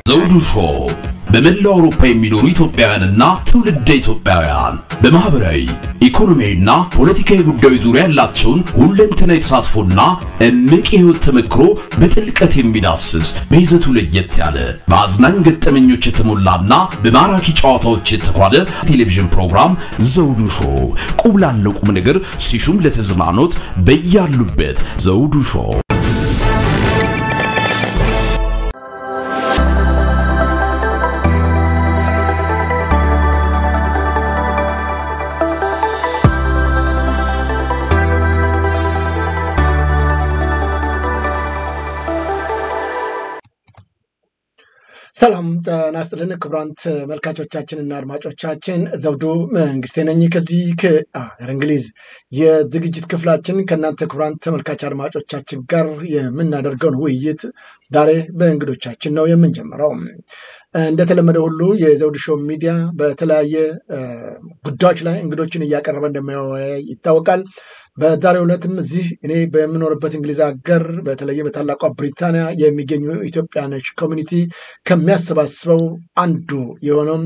ዘውዱ ሾው በመላው አውሮፓ የሚኖሩ ኢትዮጵያውያንና ትውልደ ኢትዮጵያውያን በማህበራዊ ኢኮኖሚያዊና ፖለቲካዊ ጉዳዮች ዙሪያ ያላቸውን ሁለንተናዊ ተሳትፎና እምቅ የህይወት ተመክሮ በጥልቀት የሚዳስስ በይዘቱ ለየት ያለ በአዝናኝ ገጠመኞች የተሞላና በማራኪ ጨዋታዎች የተኳለ ቴሌቪዥን ፕሮግራም ዘውዱ ሾው ቁም ላለው ቁም ነገር ሲሹም ለተዝናኖት በያሉበት ዘውዱ ሾው ሰላም ጤና ይስጥልን ክቡራን ተመልካቾቻችንና አድማጮቻችን ዘውዱ መንግስቴ ነኝ ከዚህ ከአገር እንግሊዝ የዝግጅት ክፍላችን ከእናንተ ክቡራን ተመልካች አድማጮቻችን ጋር የምናደርገውን ውይይት ዛሬ በእንግዶቻችን ነው የምንጀምረው። እንደተለመደ ሁሉ የዘውዱ ሾው ሚዲያ በተለያየ ጉዳዮች ላይ እንግዶችን እያቀረበ እንደሚወያይ ይታወቃል። በዛሬው ዕለትም እዚህ እኔ በምኖርበት እንግሊዝ ሀገር በተለየ በታላቋ ብሪታንያ የሚገኙ ኢትዮጵያኖች ኮሚኒቲ ከሚያሰባስበው አንዱ የሆነው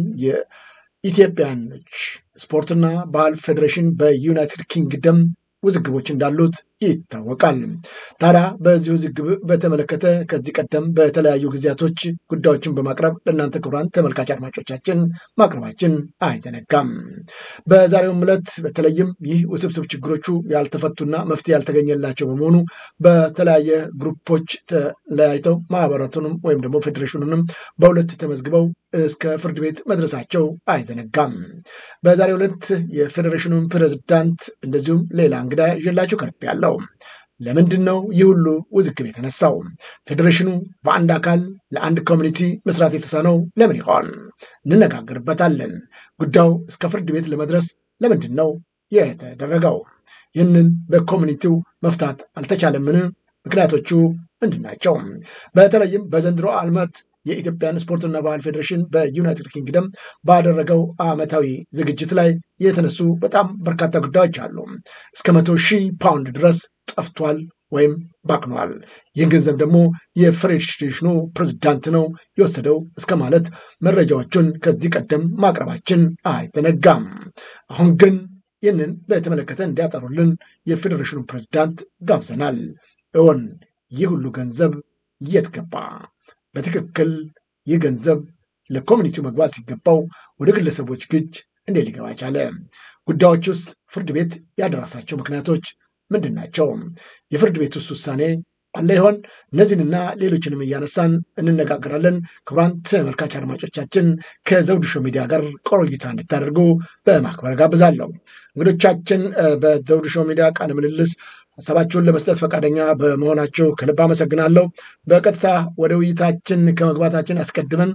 የኢትዮጵያኖች ስፖርትና ባህል ፌዴሬሽን በዩናይትድ ኪንግደም ውዝግቦች እንዳሉት ይታወቃል። ታዲያ በዚህ ውዝግብ በተመለከተ ከዚህ ቀደም በተለያዩ ጊዜያቶች ጉዳዮችን በማቅረብ ለእናንተ ክቡራን ተመልካች አድማጮቻችን ማቅረባችን አይዘነጋም። በዛሬውም ዕለት በተለይም ይህ ውስብስብ ችግሮቹ ያልተፈቱና መፍትሄ ያልተገኘላቸው በመሆኑ በተለያየ ግሩፖች ተለያይተው ማህበራቱንም ወይም ደግሞ ፌዴሬሽኑንም በሁለት ተመዝግበው እስከ ፍርድ ቤት መድረሳቸው አይዘነጋም። በዛሬው ዕለት የፌዴሬሽኑን ፕሬዝዳንት እንደዚሁም ሌላ እንግዳ ይዤላችሁ ቀርብ ያለው ለምንድን ነው ይህ ሁሉ ውዝግብ የተነሳው? ፌዴሬሽኑ በአንድ አካል ለአንድ ኮሚኒቲ መስራት የተሳነው ለምን ይሆን? እንነጋገርበታለን። ጉዳዩ እስከ ፍርድ ቤት ለመድረስ ለምንድን ነው የተደረገው? ይህንን በኮሚኒቲው መፍታት አልተቻለምን? ምክንያቶቹ ምንድን ናቸው? በተለይም በዘንድሮ ዓመት የኢትዮጵያን ስፖርትና ባህል ፌዴሬሽን በዩናይትድ ኪንግደም ባደረገው ዓመታዊ ዝግጅት ላይ የተነሱ በጣም በርካታ ጉዳዮች አሉ። እስከ መቶ ሺህ ፓውንድ ድረስ ጠፍቷል ወይም ባክኗል። ይህ ገንዘብ ደግሞ የፌዴሬሽኑ ፕሬዝዳንት ነው የወሰደው እስከ ማለት መረጃዎቹን ከዚህ ቀደም ማቅረባችን አይዘነጋም። አሁን ግን ይህንን በተመለከተ እንዲያጠሩልን የፌዴሬሽኑ ፕሬዝዳንት ጋብዘናል። እውን ይህ ሁሉ ገንዘብ የት ገባ? በትክክል ይህ ገንዘብ ለኮሚኒቲው መግባት ሲገባው ወደ ግለሰቦች እጅ እንዴት ሊገባ ቻለ? ጉዳዮች ውስጥ ፍርድ ቤት ያደረሳቸው ምክንያቶች ምንድን ናቸው? የፍርድ ቤት ውስጥ ውሳኔ አለ ይሆን? እነዚህንና ሌሎችንም እያነሳን እንነጋገራለን። ክቡራን ተመልካች አድማጮቻችን ከዘውዱ ሾው ሚዲያ ጋር ቆይታ እንድታደርጉ በማክበር ጋብዛለሁ። እንግዶቻችን በዘውዱ ሾው ሚዲያ ቃለ ምልልስ ሀሳባችሁን ለመስጠት ፈቃደኛ በመሆናቸው ከልብ አመሰግናለሁ። በቀጥታ ወደ ውይይታችን ከመግባታችን አስቀድመን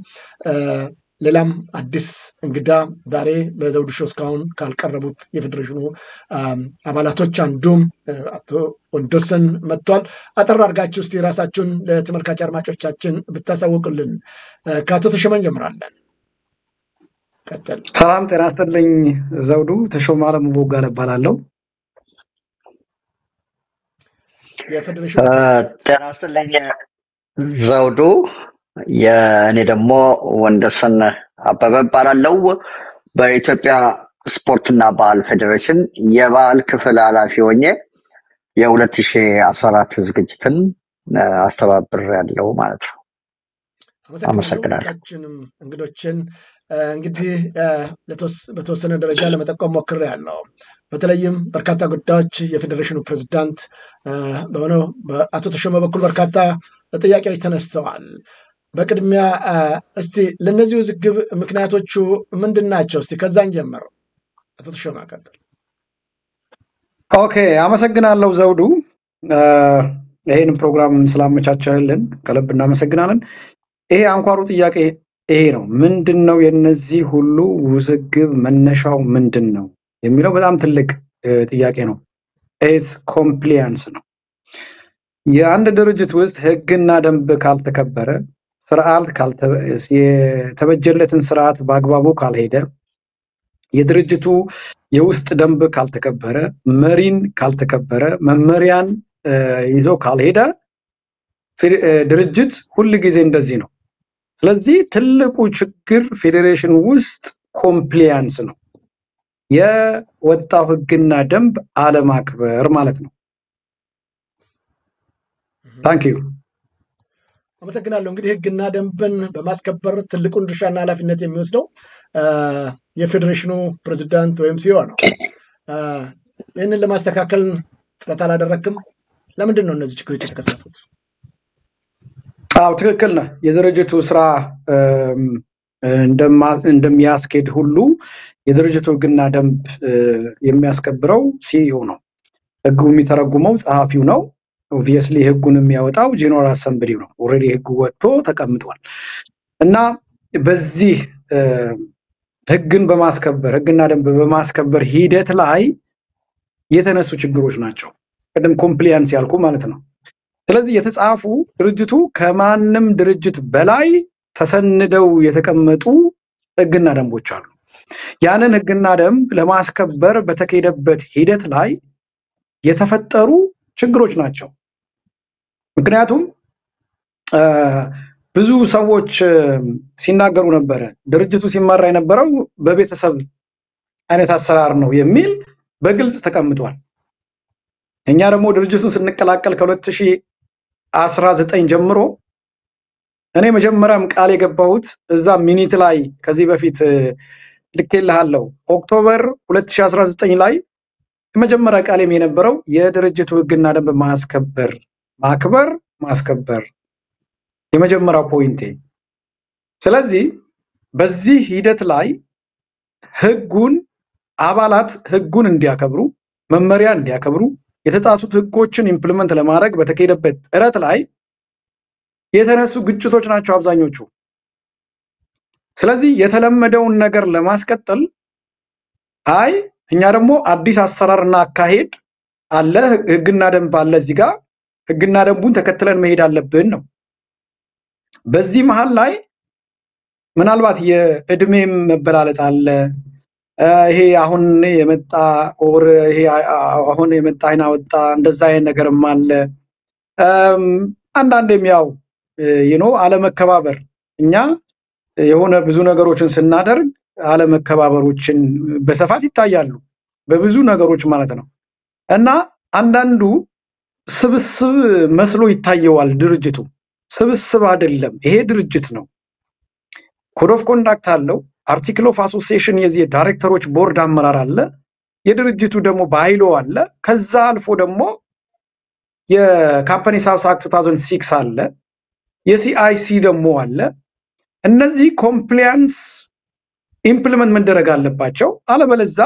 ሌላም አዲስ እንግዳ ዛሬ በዘውዱ ሾው እስካሁን ካልቀረቡት የፌዴሬሽኑ አባላቶች አንዱም አቶ ወንዶሰን መጥቷል። አጠር አድርጋችሁ እስቲ ራሳችሁን ለተመልካች አድማጮቻችን ብታሳውቁልን። ከአቶ ተሾመ እንጀምራለን። ቀጥል። ሰላም ጤና ይስጥልኝ ዘውዱ። ተሾመ አለሙ ቦጋለ እባላለሁ። ጤና ይስጥልኝ ዘውዱ። የእኔ ደግሞ ወንደሰን አበበ እባላለሁ። በኢትዮጵያ ስፖርትና ባህል ፌዴሬሽን የባህል ክፍል ኃላፊ ሆኜ የሁለት ሺ አስራ አራት ዝግጅትን አስተባብር ያለው ማለት ነው። አመሰግናለሁ። ሁላችንም እንግዶችን እንግዲህ በተወሰነ ደረጃ ለመጠቆም ሞክሬ ያለው በተለይም በርካታ ጉዳዮች የፌዴሬሽኑ ፕሬዝዳንት በሆነው በአቶ ተሾመ በኩል በርካታ ጥያቄዎች ተነስተዋል። በቅድሚያ እስቲ ለእነዚህ ውዝግብ ምክንያቶቹ ምንድን ናቸው? እስቲ ከዛን ጀምር። አቶ ተሾመ ቀጥል። ኦኬ፣ አመሰግናለሁ ዘውዱ። ይሄን ፕሮግራም ስላመቻቸልን ከልብ እናመሰግናለን። ይሄ አንኳሩ ጥያቄ ይሄ ነው። ምንድን ነው የነዚህ ሁሉ ውዝግብ መነሻው ምንድን ነው የሚለው በጣም ትልቅ ጥያቄ ነው። ኢትስ ኮምፕሊያንስ ነው። የአንድ ድርጅት ውስጥ ህግና ደንብ ካልተከበረ፣ ስርዓት የተበጀለትን ስርዓት በአግባቡ ካልሄደ፣ የድርጅቱ የውስጥ ደንብ ካልተከበረ፣ መሪን ካልተከበረ፣ መመሪያን ይዞ ካልሄደ ድርጅት ሁል ጊዜ እንደዚህ ነው። ስለዚህ ትልቁ ችግር ፌዴሬሽን ውስጥ ኮምፕሊያንስ ነው፣ የወጣው ህግና ደንብ አለማክበር ማለት ነው። ታንክ ዩ አመሰግናለሁ። እንግዲህ ህግና ደንብን በማስከበር ትልቁን ድርሻና ኃላፊነት የሚወስደው የፌዴሬሽኑ ፕሬዚዳንት ወይም ሲዮ ነው። ይህንን ለማስተካከል ጥረት አላደረክም? ለምንድን ነው እነዚህ ችግሮች የተከሰቱት? አዎ ትክክል ነህ። የድርጅቱ ስራ እንደሚያስኬድ ሁሉ የድርጅቱ ህግና ደንብ የሚያስከብረው ሲኢኦ ነው። ህጉ የሚተረጉመው ጸሐፊው ነው። ኦብቪየስሊ ህጉን የሚያወጣው ጄኔራል አሰምብሊው ነው። ኦልሬዲ ህጉ ወጥቶ ተቀምጧል እና በዚህ ህግን በማስከበር ህግና ደንብ በማስከበር ሂደት ላይ የተነሱ ችግሮች ናቸው። ቅድም ኮምፕሊያንስ ያልኩ ማለት ነው። ስለዚህ የተጻፉ ድርጅቱ ከማንም ድርጅት በላይ ተሰንደው የተቀመጡ ህግና ደንቦች አሉ። ያንን ህግና ደንብ ለማስከበር በተካሄደበት ሂደት ላይ የተፈጠሩ ችግሮች ናቸው። ምክንያቱም ብዙ ሰዎች ሲናገሩ ነበረ ድርጅቱ ሲመራ የነበረው በቤተሰብ አይነት አሰራር ነው የሚል በግልጽ ተቀምጧል። እኛ ደግሞ ድርጅቱን ስንቀላቀል ከ2019 ጀምሮ እኔ መጀመሪያም ቃል የገባሁት እዛ ሚኒት ላይ ከዚህ በፊት ልኬልሃለሁ ኦክቶበር 2019 ላይ የመጀመሪያ ቃሌም የነበረው የድርጅቱ ህግና ደንብ ማስከበር ማክበር ማስከበር የመጀመሪያው ፖይንቴ። ስለዚህ በዚህ ሂደት ላይ ህጉን አባላት ህጉን እንዲያከብሩ መመሪያ እንዲያከብሩ የተጣሱት ህጎችን ኢምፕሊመንት ለማድረግ በተካሄደበት ጥረት ላይ የተነሱ ግጭቶች ናቸው አብዛኞቹ። ስለዚህ የተለመደውን ነገር ለማስቀጠል አይ እኛ ደግሞ አዲስ አሰራርና አካሄድ አለ፣ ህግና ደንብ አለ እዚህ ጋር ህግና ደንቡን ተከትለን መሄድ አለብን ነው። በዚህ መሀል ላይ ምናልባት የእድሜም መበላለጥ አለ። ይሄ አሁን የመጣ ኦር ይሄ አሁን የመጣ አይና ወጣ እንደዛ አይነት ነገርም አለ። አንዳንዴም ያው ይኖ አለመከባበር እኛ የሆነ ብዙ ነገሮችን ስናደርግ አለመከባበሮችን በስፋት ይታያሉ፣ በብዙ ነገሮች ማለት ነው። እና አንዳንዱ ስብስብ መስሎ ይታየዋል ድርጅቱ። ስብስብ አይደለም፣ ይሄ ድርጅት ነው። ኮድ ኦፍ ኮንዳክት አለው። አርቲክል ኦፍ አሶሲዬሽን የዚህ የዳይሬክተሮች ቦርድ አመራር አለ። የድርጅቱ ደግሞ ባይሎ አለ። ከዛ አልፎ ደግሞ የካምፓኒ ሳውስ አክት 2006 አለ። የሲአይሲ ደግሞ አለ። እነዚህ ኮምፕሊያንስ ኢምፕሊመንት መደረግ አለባቸው። አለበለዛ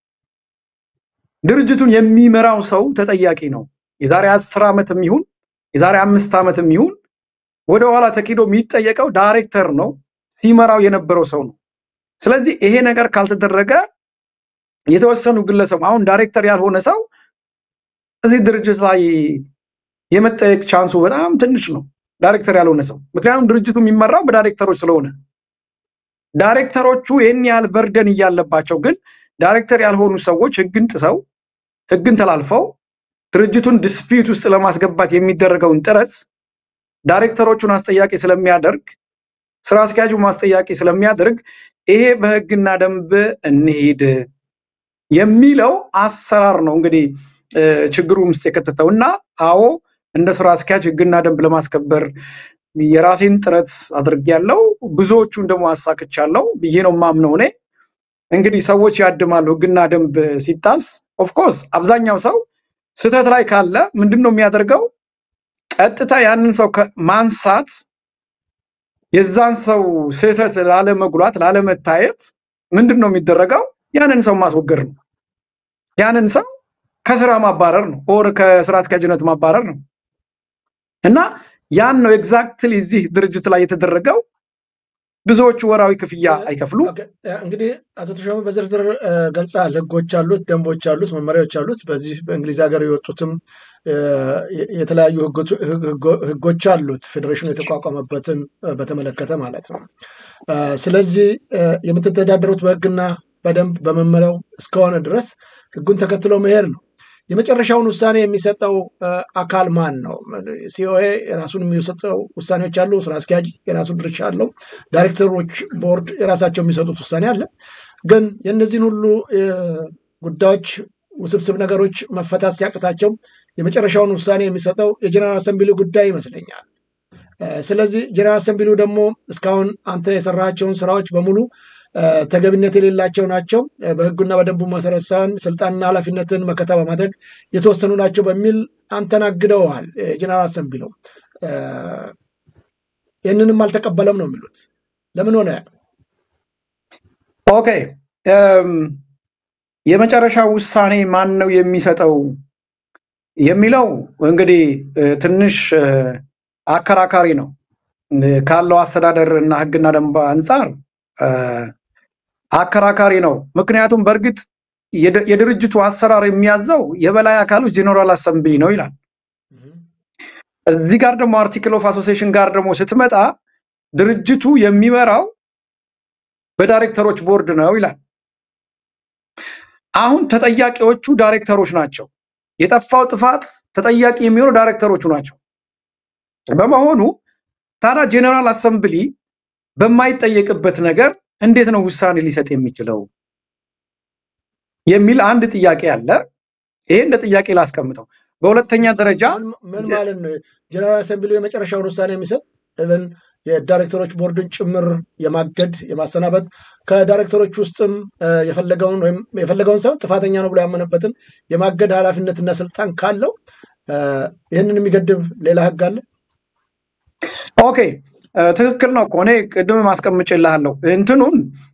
ድርጅቱን የሚመራው ሰው ተጠያቂ ነው። የዛሬ አስር ዓመትም ይሁን የዛሬ አምስት ዓመትም ይሁን ወደኋላ ተኪዶ የሚጠየቀው ዳይሬክተር ነው፣ ሲመራው የነበረው ሰው ነው። ስለዚህ ይሄ ነገር ካልተደረገ የተወሰኑ ግለሰብ አሁን ዳይሬክተር ያልሆነ ሰው እዚህ ድርጅት ላይ የመጠየቅ ቻንሱ በጣም ትንሽ ነው። ዳይሬክተር ያልሆነ ሰው ምክንያቱም ድርጅቱ የሚመራው በዳይሬክተሮች ስለሆነ ዳይሬክተሮቹ ይህን ያህል በርደን እያለባቸው ግን ዳይሬክተር ያልሆኑ ሰዎች ህግን ጥሰው ህግን ተላልፈው ድርጅቱን ዲስፒዩት ውስጥ ለማስገባት የሚደረገውን ጥረት ዳይሬክተሮቹን አስጠያቂ ስለሚያደርግ ስራ አስኪያጁ ማስጠያቂ ስለሚያደርግ ይሄ በህግና ደንብ እንሂድ የሚለው አሰራር ነው እንግዲህ ችግሩ ውስጥ የከተተው እና አዎ እንደ ስራ አስኪያጅ ህግና ደንብ ለማስከበር የራሴን ጥረት አድርጌያለሁ። ብዙዎቹን ደግሞ አሳክቻለሁ ብዬ ነው ማምነው። እኔ እንግዲህ ሰዎች ያድማሉ ህግና ደንብ ሲጣስ። ኦፍኮርስ አብዛኛው ሰው ስህተት ላይ ካለ ምንድን ነው የሚያደርገው? ቀጥታ ያንን ሰው ማንሳት የዛን ሰው ስህተት ላለመጉላት ላለመታየት ምንድን ነው የሚደረገው? ያንን ሰው ማስወገድ ነው። ያንን ሰው ከስራ ማባረር ነው፣ ኦር ከስራ አስኪያጅነት ማባረር ነው። እና ያን ነው ኤግዛክትሊ እዚህ ድርጅት ላይ የተደረገው። ብዙዎቹ ወራዊ ክፍያ አይከፍሉ። እንግዲህ አቶ ተሾመ በዝርዝር ገልጸሃል። ህጎች አሉት፣ ደንቦች አሉት፣ መመሪያዎች አሉት። በዚህ በእንግሊዝ ሀገር የወጡትም የተለያዩ ህጎች አሉት፣ ፌዴሬሽኑ የተቋቋመበትን በተመለከተ ማለት ነው። ስለዚህ የምትተዳደሩት በህግና በደንብ በመመሪያው እስከሆነ ድረስ ህጉን ተከትሎ መሄድ ነው። የመጨረሻውን ውሳኔ የሚሰጠው እ፣ አካል ማን ነው? ሲኦኤ የራሱን የሚሰጠው ውሳኔዎች አሉ። ስራ አስኪያጅ የራሱ ድርሻ አለው። ዳይሬክተሮች ቦርድ የራሳቸው የሚሰጡት ውሳኔ አለ። ግን የእነዚህን ሁሉ እ፣ ጉዳዮች ውስብስብ ነገሮች መፈታት ሲያቅታቸው የመጨረሻውን ውሳኔ የሚሰጠው የጀነራል አሰምብሊ ጉዳይ ይመስለኛል። እ፣ ስለዚህ ጀነራል አሰምብሊው ደግሞ እስካሁን አንተ የሰራቸውን ስራዎች በሙሉ እ፣ ተገቢነት የሌላቸው ናቸው፣ እ፣ በህጉና በደንቡ መሰረት ሳይሆን ስልጣንና ኃላፊነትን መከታ በማድረግ የተወሰኑ ናቸው በሚል አንተን አግደውሃል። የጀነራል አሰምብሊው እ፣ ይህንንም አልተቀበለም ነው የሚሉት። ለምን ሆነ? ኦኬ እም፣ የመጨረሻ ውሳኔ ማን ነው የሚሰጠው የሚለው እንግዲህ እ፣ ትንሽ እ፣ አከራካሪ ነው እ፣ ካለው አስተዳደር እና ህግና ደንብ አንጻር እ፣ አከራካሪ ነው። ምክንያቱም በእርግጥ የድ- የድርጅቱ አሰራር የሚያዘው የበላይ አካሉ ጄኔራል አሰምብሊ ነው ይላል። እዚህ ጋር ደግሞ አርቲክል ኦፍ አሶሲዬሽን ጋር ደግሞ ስትመጣ ድርጅቱ የሚመራው በዳይሬክተሮች ቦርድ ነው ይላል። አሁን ተጠያቂዎቹ ዳይሬክተሮች ናቸው። የጠፋው ጥፋት ተጠያቂ የሚሆኑ ዳይሬክተሮቹ ናቸው። በመሆኑ ታዲያ ጄኔራል አሰምብሊ በማይጠየቅበት ነገር እንዴት ነው ውሳኔ ሊሰጥ የሚችለው የሚል አንድ ጥያቄ አለ። ይሄ እንደ ጥያቄ ላስቀምጠው። በሁለተኛ ደረጃ ምን ምን ማለት ነው? ጀነራል አሰምብሊው የመጨረሻውን ውሳኔ የሚሰጥ ኢቨን የዳይሬክተሮች ቦርድን ጭምር የማገድ የማሰናበት ከዳይሬክተሮች ውስጥም እ፣ የፈለገውን ወይም የፈለገውን ሳይሆን ጥፋተኛ ነው ብሎ ያመነበትን የማገድ ኃላፊነትና ስልጣን ካለው እ፣ ይህንን የሚገድብ ሌላ ህግ አለ? ኦኬ እ፣ ትክክል ነው እኮ እኔ ቅድም ማስቀምጬልሃለሁ እንትኑን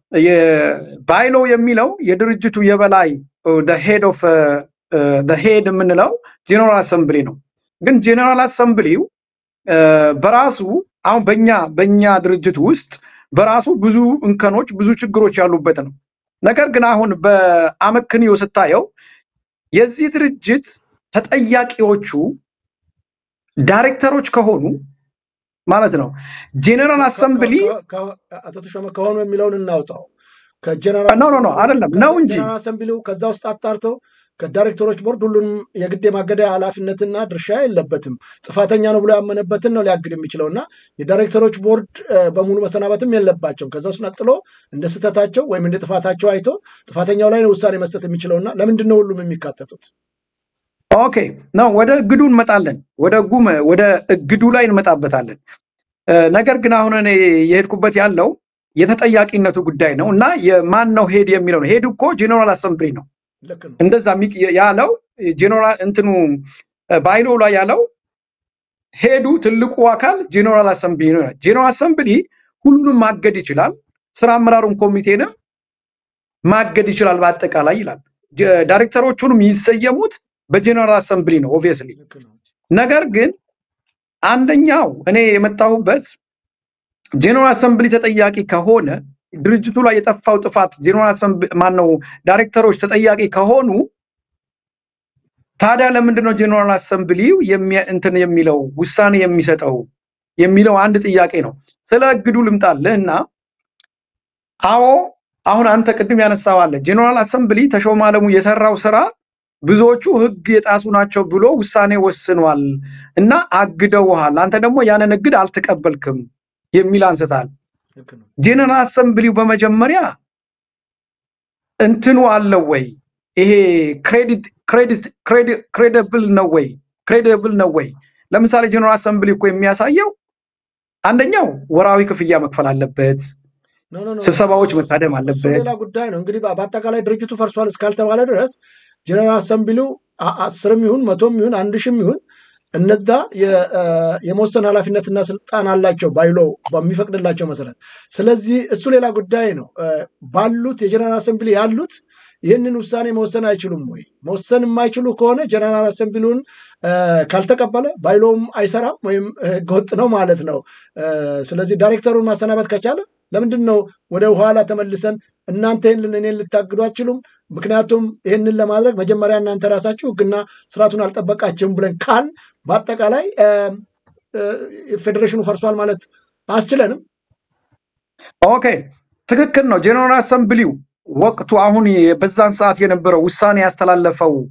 ባይሎ የሚለው የድርጅቱ የበላይ ሄድ ኦፍ ሄድ የምንለው ጄኔራል አሰምብሊ ነው። ግን ጄኔራል አሰምብሊው እ፣ በራሱ አሁን በኛ በኛ ድርጅት ውስጥ በራሱ ብዙ እንከኖች ብዙ ችግሮች ያሉበት ነው። ነገር ግን አሁን በአመክንዮ ስታየው የዚህ ድርጅት ተጠያቂዎቹ ዳይሬክተሮች ከሆኑ ማለት ነው ጄኔራል ከ- ከ- አሰምብሊ ከ- ከ- አቶ ተሾመ ከሆኑ የሚለውን እናውጣው። ከጀነራል ኖ ኖ ኖ አይደለም ነው እንጂ ጀነራል አሰምብሊው ከዛ ውስጥ አጣርቶ ከዳይሬክተሮች ቦርድ ሁሉንም የግድ የማገደ ኃላፊነትና ድርሻ የለበትም። ጥፋተኛ ነው ብሎ ያመነበትን ነው ሊያግድ የሚችለው እና የዳይሬክተሮች ቦርድ እ፣ በሙሉ መሰናበትም የለባቸውም። ከዛ ውስጥ ነጥሎ እንደ ስህተታቸው ወይም እንደ ጥፋታቸው አይቶ ጥፋተኛው ላይ ነው ውሳኔ መስጠት የሚችለው እና ለምንድን ነው ሁሉም የሚካተቱት? ኦኬ ነው ወደ እግዱ እንመጣለን። ወደ እጉ ወደ እግዱ ላይ እንመጣበታለን። እ፣ ነገር ግን አሁን እኔ የሄድኩበት ያለው የተጠያቂነቱ ጉዳይ ነው እና የማን ነው ሄድ የሚለው ነው። ሄድ እኮ ጄኔራል አሰምብሊ ነው። ልክ ነው። እንደዛ የሚቅ- ያለው ጄኔራል እንትኑ ባይሎ ላይ ያለው ሄዱ ትልቁ አካል ጄኔራል አሰምብሊ ነው። ይላል። ጄኔራል አሰምብሊ ሁሉንም ማገድ ይችላል፣ ስራ አመራሩን ኮሚቴንም ማገድ ይችላል በአጠቃላይ ይላል። ጀ- ዳይሬክተሮቹንም የሚሰየሙት በጄኔራል አሰምብሊ ነው ኦብቪየስሊ። ልክ ነው። ነገር ግን አንደኛው እኔ የመጣሁበት ጄኔራል አሰምብሊ ተጠያቂ ከሆነ ድርጅቱ ላይ የጠፋው ጥፋት ጄኔራል አሰምብሊ ማነው ዳይሬክተሮች ተጠያቂ ከሆኑ ታዲያ ለምንድን ነው ጄኔራል አሰምብሊው የሚያ- እንትን የሚለው ውሳኔ የሚሰጠው የሚለው አንድ ጥያቄ ነው። ስለ እግዱ ልምጣልህ እና አዎ አሁን አንተ ቅድም ያነሳው አለ ጄኔራል አሰምብሊ ተሾመ አለሙ የሰራው ስራ ብዙዎቹ ህግ የጣሱ ናቸው ብሎ ውሳኔ ወስኗል እና አግደውሃል። አንተ ደግሞ ያንን እግድ አልተቀበልክም የሚል አንስታል። ልክ ነው። ጄኔራል አሰምብሊው በመጀመሪያ እንትኑ አለው ወይ ይሄ ክሬዲት ክሬዲት ክሬዲብል ነው ወይ ክሬዲብል ነው ወይ? ለምሳሌ ጄኔራል አሰምብሊ እኮ የሚያሳየው አንደኛው ወራዊ ክፍያ መክፈል አለበት፣ ኖ ኖ ኖ ስብሰባዎች መታደም እሱ አለበት። ሌላ ጉዳይ ነው። እንግዲህ በ- በአጠቃላይ ድርጅቱ ፈርሷል እስካልተባለ ድረስ ጀነራል አሰምብሊው አ- አስርም ይሁን መቶም ይሁን አንድ ሺም ይሁን እነዛ የ- አ፣ የመወሰን ኃላፊነትና ስልጣን አላቸው ባይሎ በሚፈቅድላቸው መሰረት። ስለዚህ እሱ ሌላ ጉዳይ ነው። አ፣ ባሉት የጀነራል አሰምብሊ ያሉት ይህንን ውሳኔ መወሰን አይችሉም ወይ? መወሰን የማይችሉ ከሆነ ጀነራል አሰምብሊውን አ፣ ካልተቀበለ ባይሎም አይሰራም ወይም ህገወጥ ነው ማለት ነው። አ፣ ስለዚህ ዳይሬክተሩን ማሰናበት ከቻለ ለምንድን ነው ወደ ኋላ ተመልሰን እናንተ ይህንን እኔን ልታግዱ አትችሉም? ምክንያቱም ይህንን ለማድረግ መጀመሪያ እናንተ ራሳችሁ ህግና ስርዓቱን አልጠበቃችሁም ብለን ካል በአጠቃላይ አ፣ አ፣ ፌዴሬሽኑ ፈርሷል ማለት አያስችለንም። ኦኬ ትክክል ነው። ጄኔራል አሰምብሊው ወቅቱ አሁን የ- በዛን ሰዓት የነበረው ውሳኔ ያስተላለፈው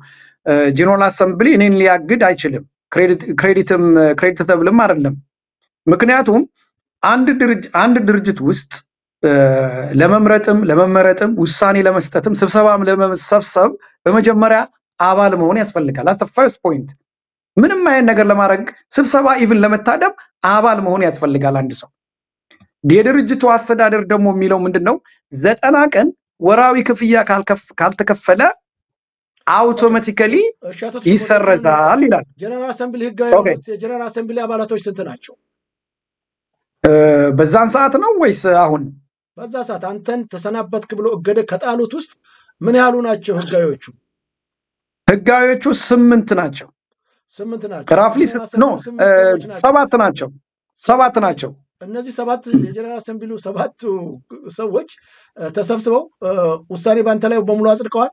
ጀነራል አሰምብሊ እኔን ሊያግድ አይችልም። ክሬዲትም ክሬዲተብልም አይደለም። ምክንያቱም አንድ ድርጅት አንድ ድርጅት ውስጥ ለመምረጥም ለመመረጥም ውሳኔ ለመስጠትም ስብሰባም ለመሰብሰብ በመጀመሪያ አባል መሆን ያስፈልጋል። አት ፈርስት ፖይንት ምንም አይነት ነገር ለማድረግ ስብሰባ ኢቭን ለመታደም አባል መሆን ያስፈልጋል አንድ ሰው። የድርጅቱ አስተዳደር ደግሞ የሚለው ምንድን ነው? ዘጠና ቀን ወራዊ ክፍያ ካልተከፈለ አውቶማቲካሊ እሺ፣ አቶ ተስፋ ይሰረዛል ይላል። ጀነራል አሰምብሊ ህጋዊ ኦኬ። የሆኑት የጀነራል አሰምብሊ አባላቶች ስንት ናቸው? እ፣ በዛን ሰዓት ነው ወይስ አሁን? በዛ ሰዓት አንተን ተሰናበትክ ብሎ እገደ ከጣሉት ውስጥ ምን ያህሉ ናቸው ህጋዊዎቹ? ህጋዊዎቹ ስምንት ናቸው። ስምንት ናቸው። ራፍሊ ጀነራል ኖ አሰምብሊ ስምንት ሰዎች ናቸው። ሰባት ናቸው። ሰባት ናቸው። እነዚህ ሰባት የጀነራል አሰምብሊ ሰባቱ ሰዎች እ፣ ተሰብስበው እ፣ ውሳኔ በአንተ ላይ በሙሉ አጽድቀዋል።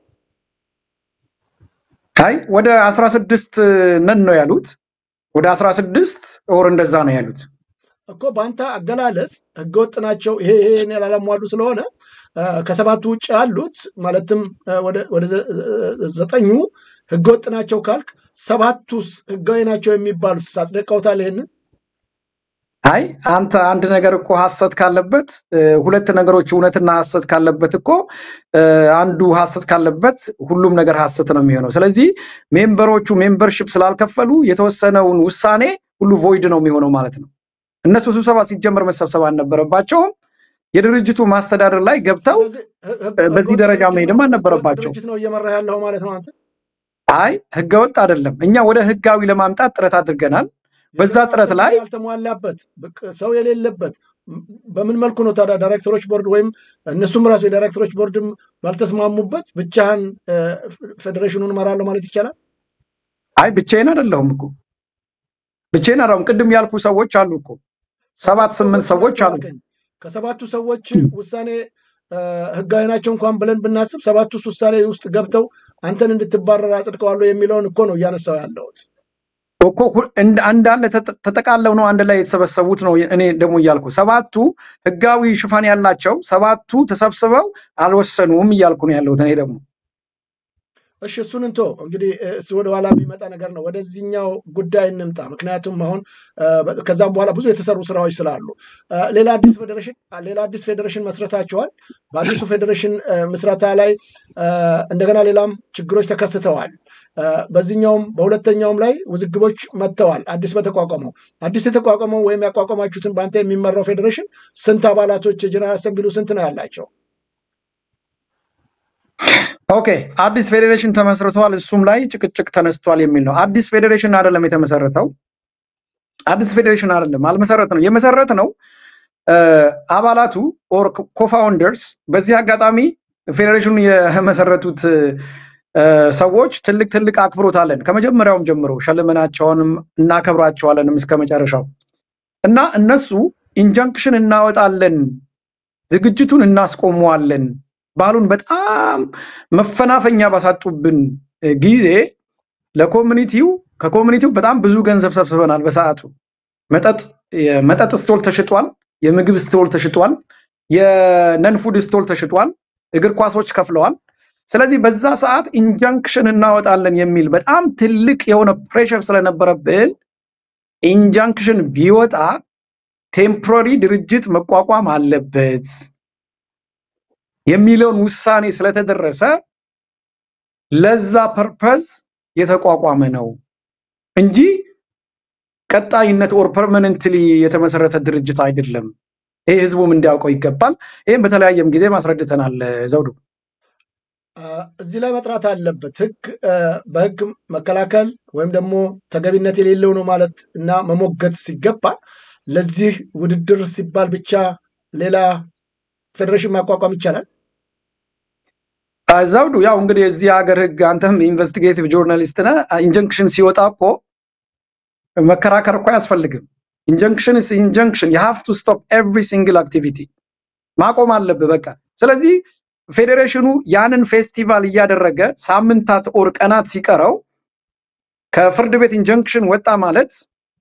አይ ወደ አስራ ስድስት ነን ነው ያሉት። ወደ አስራ ስድስት ወር እንደዛ ነው ያሉት። እኮ በአንተ አገላለጽ ህገወጥ ናቸው ይሄ ይሄን ያላሟሉ ስለሆነ እ፣ ከሰባቱ ውጭ ያሉት ማለትም እ፣ ወደ ወደ ዘ- እ፣ ዘጠኙ ህገወጥ ናቸው ካልክ ሰባቱስ ህጋዊ ናቸው የሚባሉት አጽድቀውታል? ይሄንን አይ አንተ አንድ ነገር እኮ ሐሰት ካለበት እ፣ ሁለት ነገሮች እውነትና ሐሰት ካለበት እኮ እ፣ አንዱ ሐሰት ካለበት ሁሉም ነገር ሐሰት ነው የሚሆነው። ስለዚህ ሜምበሮቹ ሜምበርሺፕ ስላልከፈሉ የተወሰነውን ውሳኔ ሁሉ ቮይድ ነው የሚሆነው ማለት ነው። እነሱ ስብሰባ ሲጀመር መሰብሰብ አልነበረባቸውም። የድርጅቱ ማስተዳደር ላይ ገብተው ስለዚህ ህ- ህግ- በዚህ ህገወጥ ደረጃ ድርጅት መሄድም ነው- አልነበረባቸውም። ህገወጥ ድርጅት ነው እየመራ ያለው ማለት ነው አንተ አይ ህገወጥ አይደለም። እኛ ወደ ህጋዊ ለማምጣት ጥረት አድርገናል። በዛ የጀነራል ጥረት ላይ አሰምብሊ ያልተሟላበት በቅ- ሰው የሌለበት ም- በምን መልኩ ነው ታዲያ ዳይሬክተሮች ቦርድ ወይም እነሱም ራሱ የዳይሬክተሮች ቦርድም ባልተስማሙበት ብቻህን እ፣ ፌዴሬሽኑን እመራለሁ ማለት ይቻላል? አይ ብቻዬን አይደለሁም እኮ ብቻዬን አይደለሁም። ቅድም ያልኩ ሰዎች አሉ እኮ ሰባት ስምንት ሰዎች ናቸው አሉ። አልከኝ። ከሰባቱ ሰዎች ውሳኔ እ፣ ህጋዊ ናቸው እንኳን ብለን ብናስብ ሰባቱስ ውሳኔ ውስጥ ገብተው አንተን እንድትባረር አጽድቀዋለሁ የሚለውን እኮ ነው እያነሳው ያለሁት። እኮ ሁ- እንድ- እንዳለ ተጠ- ተጠቃለው ነው አንድ ላይ የተሰበሰቡት ነው። እኔ ደግሞ እያልኩ ሰባቱ ህጋዊ ሽፋን ያላቸው ሰባቱ ተሰብስበው አልወሰኑም እያልኩ ነው ያለሁት። እኔ ደግሞ እሺ እሱን እንቶ እንግዲህ እ፣ እሱ ወደ ኋላ የሚመጣ ነገር ነው። ወደዚህኛው ጉዳይ እንምጣ። ምክንያቱም አሁን እ፣ በ- ከዛም በኋላ ብዙ የተሰሩ ስራዎች ስላሉ እ፣ ሌላ አዲስ ፌዴሬሽን ሌላ አዲስ ፌዴሬሽን መስረታቸዋል። በአዲሱ ፌዴሬሽን እ፣ ምስረታ ላይ እ፣ እንደገና ሌላም ችግሮች ተከስተዋል። እ፣ በዚህኛውም በሁለተኛውም ላይ ውዝግቦች መጥተዋል። አዲስ በተቋቋመው አዲስ የተቋቋመው ወይም ያቋቋማችሁትን በአንተ የሚመራው ፌዴሬሽን ስንት አባላቶች የጀነራል አሰምብሊው ስንት ነው ያላቸው? ኦኬ አዲስ ፌዴሬሽን ተመስርቷል። እሱም ላይ ጭቅጭቅ ተነስቷል የሚል ነው። አዲስ ፌዴሬሽን አይደለም የተመሰረተው። አዲስ ፌዴሬሽን አይደለም አልመሰረት ነው የመሰረት ነው እ፣ አባላቱ ኦር ኮፋውንደርስ በዚህ አጋጣሚ ፌዴሬሽኑን የመሰረቱት እ፣ ሰዎች ትልቅ ትልቅ አክብሮት አለን። ከመጀመሪያውም ጀምሮ ሸልመናቸውንም እናከብራቸዋለንም እስከ መጨረሻው እና እነሱ ኢንጃንክሽን እናወጣለን፣ ዝግጅቱን እናስቆመዋለን ባሉን በጣም መፈናፈኛ ባሳጡብን እ፣ ጊዜ ለኮሚኒቲው ከኮሚኒቲው በጣም ብዙ ገንዘብ ሰብስበናል። በሰዓቱ መጠጥ የመጠጥ ስቶል ተሽጧል፣ የምግብ ስቶል ተሽጧል፣ የነን ፉድ ስቶል ተሽጧል፣ እግር ኳሶች ከፍለዋል። ስለዚህ በዛ ሰዓት ኢንጃንክሽን እናወጣለን የሚል በጣም ትልቅ የሆነ ፕሬሸር ስለነበረብን ኢንጃንክሽን ቢወጣ ቴምፖራሪ ድርጅት መቋቋም አለበት የሚለውን ውሳኔ ስለተደረሰ ለዛ ፐርፐዝ የተቋቋመ ነው እንጂ ቀጣይነት ኦር ፐርማነንትሊ የተመሰረተ ድርጅት አይደለም። ይህ ህዝቡም እንዲያውቀው ይገባል። ይህም በተለያየም ጊዜ ማስረድተናል። ዘውዱ አ፣ እዚህ ላይ መጥራት አለበት። ህግ አ፣ በህግ መከላከል ወይም ደግሞ ተገቢነት የሌለው ነው ማለት እና መሞገት ሲገባ ለዚህ ውድድር ሲባል ብቻ ሌላ ፌዴሬሽን ማቋቋም ይቻላል። አ፣ ዘውዱ ያው እንግዲህ የዚህ ሀገር ህግ አንተም ኢንቨስቲጌቲቭ ጆርናሊስት ነህ። ኢንጀንክሽን ሲወጣ እኮ መከራከር እኮ አያስፈልግም። ኢንጀንክሽን ስ ኢንጀንክሽን የሃቭ ቱ ስቶፕ ኤቭሪ ሲንግል አክቲቪቲ ማቆም አለብህ በቃ። ስለዚህ ፌዴሬሽኑ ያንን ፌስቲቫል እያደረገ ሳምንታት ኦር ቀናት ሲቀረው ከፍርድ ቤት ኢንጀንክሽን ወጣ ማለት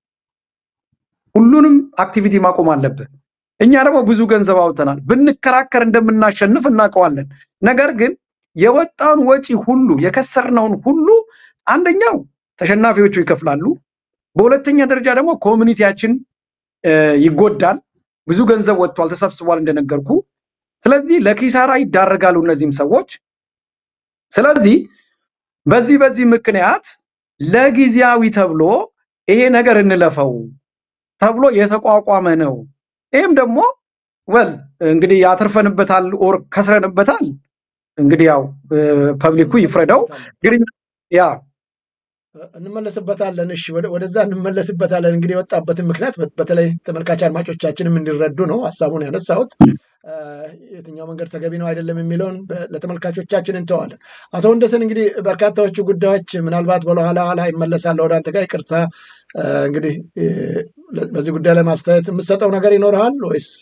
ሁሉንም አክቲቪቲ ማቆም አለብህ። እኛ ደግሞ ብዙ ገንዘብ አውጥተናል። ብንከራከር እንደምናሸንፍ እናውቀዋለን። ነገር ግን የወጣውን ወጪ ሁሉ የከሰርነውን ሁሉ አንደኛው ተሸናፊዎቹ ይከፍላሉ። በሁለተኛ ደረጃ ደግሞ ኮሚኒቲያችን እ፣ ይጎዳል። ብዙ ገንዘብ ወጥቷል፣ ተሰብስቧል እንደነገርኩ። ስለዚህ ለኪሳራ ይዳረጋሉ እነዚህም ሰዎች። ስለዚህ በዚህ በዚህ ምክንያት ለጊዜያዊ ተብሎ ይሄ ነገር እንለፈው ተብሎ የተቋቋመ ነው። ይህም ደግሞ ወል እንግዲህ ያተርፈንበታል ኦር ከስረንበታል። እንግዲህ ያው ፐብሊኩ ይፍረደው። ግን ያ እንመለስበታለን። እሺ ወደ- ወደዛ እንመለስበታለን። እንግዲህ የወጣበትን ምክንያት በ- በተለይ ተመልካች አድማጮቻችንም እንዲረዱ ነው ሀሳቡን ያነሳሁት። እ፣ የትኛው መንገድ ተገቢ ነው አይደለም የሚለውን በ- ለተመልካቾቻችን እንተዋለን። አቶ ወንደሰን እንግዲህ በርካታዎቹ ጉዳዮች ምናልባት በኋላ ኋላ ይመለሳለሁ ወደ አንተ ጋር ይቅርታ። እ፣ እንግዲህ እ፣ ለ- በዚህ ጉዳይ ላይ ማስተያየት የምትሰጠው ነገር ይኖርሃል ወይስ?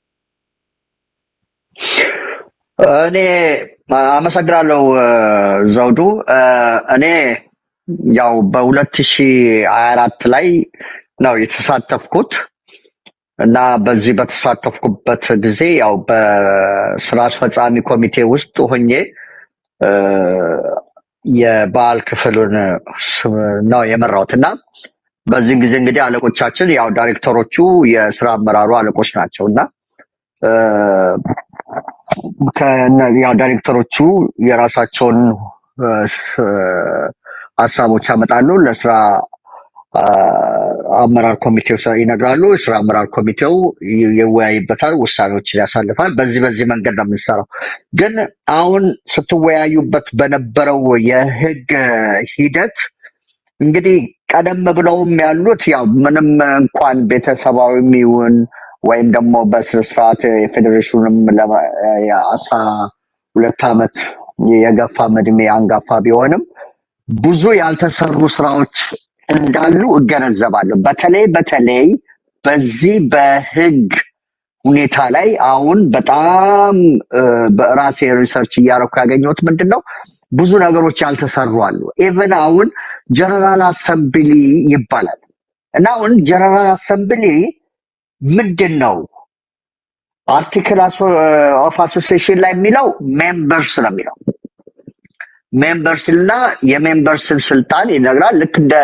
እኔ አመሰግናለሁ እ፣ ዘውዱ። እ፣ እኔ ያው በሁለት ሺ ሀያ አራት ላይ ነው የተሳተፍኩት እና በዚህ በተሳተፍኩበት ጊዜ ያው በስራ አስፈጻሚ ኮሚቴ ውስጥ ሆኜ እ፣ የበዓል ክፍሉን ስ- ነው የመራሁት እና በዚህ ጊዜ እንግዲህ አለቆቻችን ያው ዳይሬክተሮቹ የስራ አመራሩ አለቆች ናቸው እና እ፣ ከነ- ያው ዳይሬክተሮቹ የራሳቸውን እ፣ ስ- ሀሳቦች ያመጣሉ ለስራ አ፣ አመራር ኮሚቴው ሰ- ይነግራሉ። የስራ አመራር ኮሚቴው ይ- ይወያይበታል፣ ውሳኔዎችን ያሳልፋል። በዚህ በዚህ መንገድ ነው የምንሰራው። ግን አሁን ስትወያዩበት በነበረው የህግ ሂደት እንግዲህ ቀደም ብለውም ያሉት ያው ምንም እንኳን ቤተሰባዊም ይሁን ወይም ደግሞ በስነስርዓት የፌዴሬሽኑንም ለማ- የአስራ ሁለት ዓመት የገፋ እድሜ አንጋፋ ቢሆንም ብዙ ያልተሰሩ ስራዎች እንዳሉ እገነዘባለሁ። በተለይ በተለይ በዚህ በህግ ሁኔታ ላይ አሁን በጣም እ፣ በራሴ ሪሰርች እያደረኩ ያገኘሁት ምንድን ነው ብዙ ነገሮች ያልተሰሩ አሉ። ኢቨን አሁን ጀነራል አሰምብሊ ይባላል እና አሁን ጀነራል አሰምብሊ ምንድን ነው አርቲክል ኦፍ አሶሲዬሽን ላይ የሚለው ሜምበርስ ነው የሚለው ሜምበርስ እና የሜምበርስን ስልጣን ይነግራል። ልክ እንደ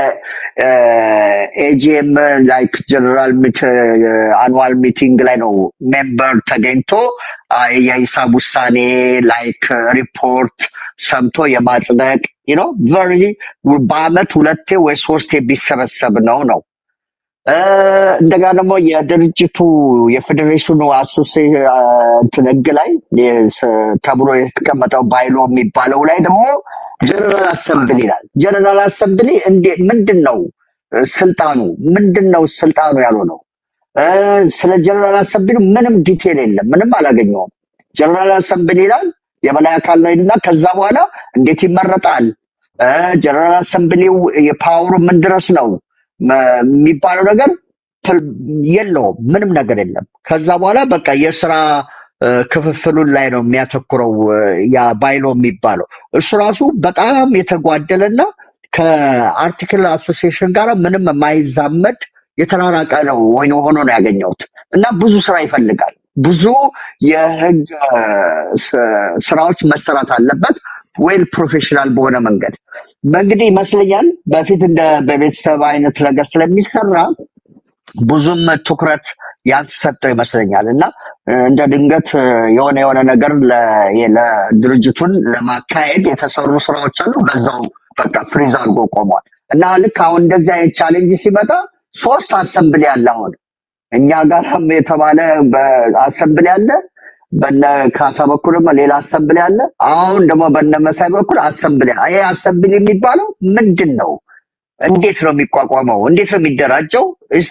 ኤጂኤም ላይክ ጀነራል አኑዋል ሚቲንግ ላይ ነው ሜምበር ተገኝቶ አ፣ የሂሳብ ውሳኔ ላይክ ሪፖርት ሰምቶ የማጽደቅ ነው ቨሪ በአመት ሁለቴ ወይ ሶስቴ ቢሰበሰብ ነው ነው እ፣ እንደገና ደግሞ የድርጅቱ የፌዴሬሽኑ አሶሲ አ፣ እንትን ህግ ላይ የስ- ተብሎ የተቀመጠው ባይሎ የሚባለው ላይ ደግሞ ጀነራል አሰምብል ይላል። ጀነራል አሰምብሊ እንዴ ምንድን ነው እ፣ ስልጣኑ ምንድን ነው ስልጣኑ ያልሆነው? እ፣ ስለ ጀነራል አሰምብሊ ምንም ዲቴል የለም። ምንም አላገኘውም። ጀነራል አሰምብሊ ይላል የበላይ አካል ነው ይልና ከዛ በኋላ እንዴት ይመረጣል? እ፣ ጀነራል አሰምብሊው የፓወሩ ምን ድረስ ነው መ- የሚባለው ነገር ፕል- የለውም። ምንም ነገር የለም። ከዛ በኋላ በቃ የስራ እ፣ ክፍፍሉን ላይ ነው የሚያተኩረው እ፣ ያ ባይሎ የሚባለው እሱ ራሱ በጣም የተጓደለና ከአርቲክል አሶሲዬሽን ጋር ምንም የማይዛመድ የተራራቀ ነው ወይ ሆኖ ነው ያገኘሁት እና ብዙ ስራ ይፈልጋል። ብዙ የህግ እ፣ ስ- ስራዎች መሰራት አለበት ዌል ፕሮፌሽናል በሆነ መንገድ እንግዲህ ይመስለኛል በፊት እንደ በቤተሰብ አይነት ነገር ስለሚሰራ ብዙም ትኩረት ያልተሰጠው ይመስለኛል እና እ፣ እንደ ድንገት እ፣ የሆነ የሆነ ነገር ለ- የ- ለድርጅቱን ለማካሄድ የተሰሩ ስራዎች አሉ። በዛው በቃ ፍሪዝ አድርጎ ቆሟል እና ልክ አሁን እንደዚህ አይነት ቻሌንጅ ሲመጣ ሶስት አሰምብል ያለ አሁን እኛ ጋርም የተባለ አሰምብል ያለ በነ ካሳ በኩልም ሌላ አሰምብል ያለ አሁን ደግሞ በነ መሳይ በኩል አሰምብል ያለ ይሄ አሰምብል የሚባለው ምንድን ነው? እንዴት ነው የሚቋቋመው? እንዴት ነው የሚደራጀው? ስ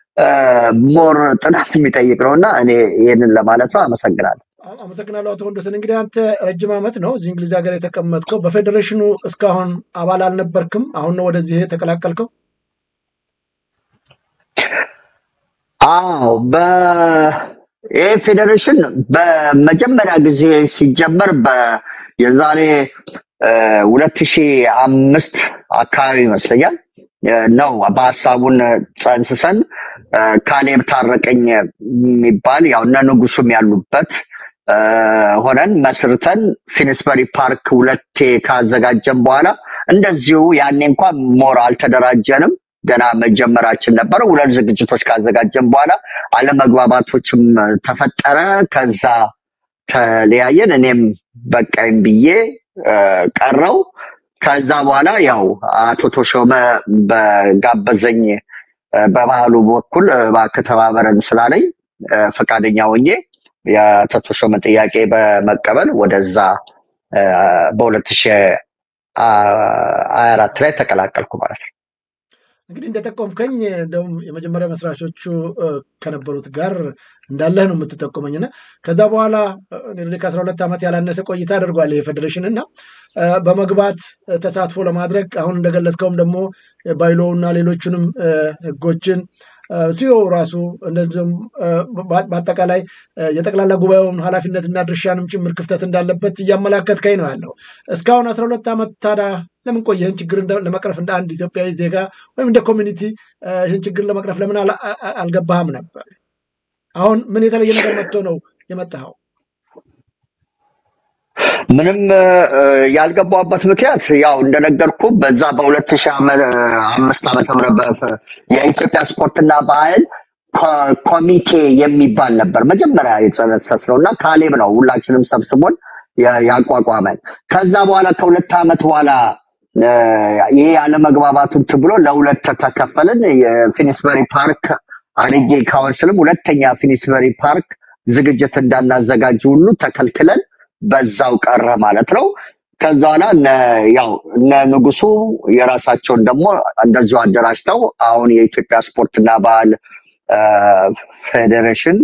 ሞር ጥናት የሚጠይቅ ነው እና እኔ ይህንን ለማለት ነው። አመሰግናለሁ። አ- አመሰግናለሁ አቶ ወንዶሰን። እንግዲህ አንተ ረጅም ዓመት ነው እዚህ እንግሊዝ ሀገር የተቀመጥከው። በፌዴሬሽኑ እስካሁን አባል አልነበርክም። አሁን ነው ወደዚህ የተቀላቀልከው። አዎ በይህ ፌዴሬሽን በመጀመሪያ ጊዜ ሲጀመር በ የዛሬ ሁለት ሺህ አምስት አካባቢ ይመስለኛል እ፣ ነው በሀሳቡን ጸንስሰን እ፣ ካሌብ ታረቀኝ የሚባል ያው እነ ንጉሱም ያሉበት እ፣ ሆነን መስርተን ፊንስበሪ ፓርክ ሁለቴ ካዘጋጀን በኋላ እንደዚሁ ያኔ እንኳን ሞር አልተደራጀንም። ገና መጀመራችን ነበረ። ሁለት ዝግጅቶች ካዘጋጀን በኋላ አለመግባባቶችም ተፈጠረ። ከዛ ተለያየን። እኔም በቃኝ ብዬ እ፣ ቀረው። ከዛ በኋላ ያው አቶ ተሾመ በጋበዘኝ እ፣ በባህሉ በኩል እባክህ ተባበረን ስላለኝ እ፣ ፈቃደኛ ሆኜ የአቶ ተሾመ ጥያቄ በመቀበል ወደዛ እ፣ በሁለት ሺህ ሀያ አራት ላይ ተቀላቀልኩ ማለት ነው። እንግዲህ እንደጠቆምከኝ እንደውም የመጀመሪያ መስራቾቹ እ፣ ከነበሩት ጋር እንዳለህ ነው የምትጠቁመኝ እና ከዛ በኋላ ኔ ከአስራ ሁለት ዓመት ያላነሰ ቆይታ አድርጓል ይሄ ፌዴሬሽን እና እ፣ በመግባት እ፣ ተሳትፎ ለማድረግ አሁን እንደገለጽከውም ደግሞ ባይሎውና ሌሎቹንም እ፣ ህጎችን ሲዮ ራሱ እንደዚሁም እ፣ በ- በአጠቃላይ እ፣ የጠቅላላ ጉባኤውን ኃላፊነትና ድርሻንም ጭምር ክፍተት እንዳለበት እያመላከትከኝ ነው ያለው። እስካሁን አስራ ሁለት ዓመት ታዲያ ለምን ቆየ? ይህን ችግር እንደ- ለመቅረፍ እንደ አንድ ኢትዮጵያዊ ዜጋ ወይም እንደ ኮሚኒቲ እ፣ ይህን ችግር ለመቅረፍ ለምን አላ- አ- አ- አልገባህም ነበር? አሁን ምን የተለየ ነገር መጥቶ ነው የመጣኸው? ምንም እ፣ ያልገባበት ምክንያት ያው እንደነገርኩ በዛ በሁለት ሺህ አምስት ዓመተ ምህረት በ- የኢትዮጵያ ስፖርትና ባህል ኮ- ኮሚቴ የሚባል ነበር መጀመሪያ የተጸነሰስ ነው እና ካሌብ ነው ሁላችንም ሰብስቦን ያ- ያቋቋመን። ከዛ በኋላ ከሁለት ዓመት በኋላ እ፣ ይሄ ያለመግባባቱን ብሎ ለሁለት ተከፈልን። የፊኒስበሪ ፓርክ አርጌ ካውንስልም ሁለተኛ ፊኒስበሪ ፓርክ ዝግጅት እንዳናዘጋጅ ሁሉ ተከልክለን በዛው ቀረ ማለት ነው። ከዛ በኋላ እነ ያው እነ ንጉሱ የራሳቸውን ደግሞ እንደዚሁ አደራጅተው አሁን የኢትዮጵያ ስፖርትና ባህል አ፣ ፌዴሬሽን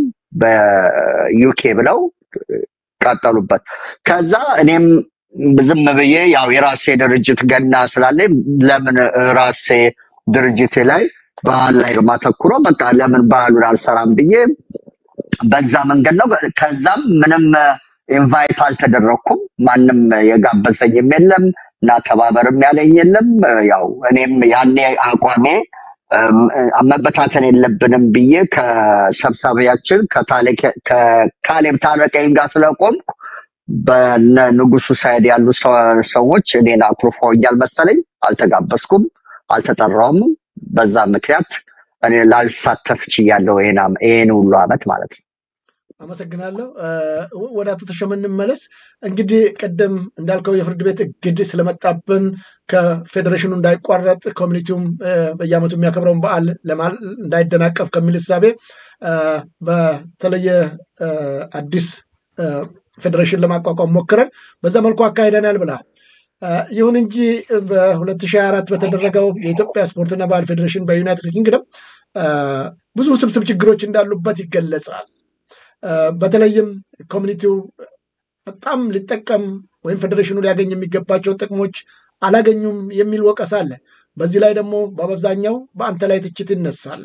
በዩኬ ብለው ቀጠሉበት። ከዛ እኔም ዝም ብዬ ያው የራሴ ድርጅት ገና ስላለኝ ለምን ራሴ ድርጅቴ ላይ ባህል ላይ ማተኩሮ በቃ ለምን ባህሉን አልሰራም ብዬ በዛ መንገድ ነው። ከዛም ምንም ኢንቫይት አልተደረኩም። ማንም የጋበዘኝም የለም እና ተባበርም ያለኝ የለም። ያው እኔም ያኔ አቋሜ እም፣ መበታተን የለብንም ብዬ ከሰብሳቢያችን ከታሌ- ከካሌብ ታረቀኝ ጋር ስለቆምኩ በነ ንጉሱ ሳይድ ያሉ ሰ- ሰዎች እኔን አኩርፈውኛል መሰለኝ። አልተጋበዝኩም፣ አልተጠራውም። በዛ ምክንያት እኔ ላልሳተፍ ችያለሁ ይሄን አመ- ይሄን ሁሉ አመት ማለት ነው። አመሰግናለሁ። እ፣ ወደ አቶ ተሾመ እንመለስ። እንግዲህ ቅድም እንዳልከው የፍርድ ቤት እግድ ስለመጣብን ከፌዴሬሽኑ እንዳይቋረጥ ኮሚኒቲውም እ፣ በየዓመቱ የሚያከብረውን በዓል ለማ- እንዳይደናቀፍ ከሚል እሳቤ እ፣ በተለየ እ፣ አዲስ እ፣ ፌዴሬሽን ለማቋቋም ሞክረን በዛ መልኩ አካሂደናል ብለሃል። እ፣ ይሁን እንጂ በ2024 በተደረገው የኢትዮጵያ ስፖርትና ባህል ፌዴሬሽን በዩናይትድ ኪንግደም እ፣ ብዙ ውስብስብ ችግሮች እንዳሉበት ይገለጻል። እ፣ በተለይም ኮሚኒቲው በጣም ሊጠቀም ወይም ፌዴሬሽኑ ሊያገኝ የሚገባቸውን ጥቅሞች አላገኙም የሚል ወቀሳ አለ። በዚህ ላይ ደግሞ በአብዛኛው በአንተ ላይ ትችት ይነሳል።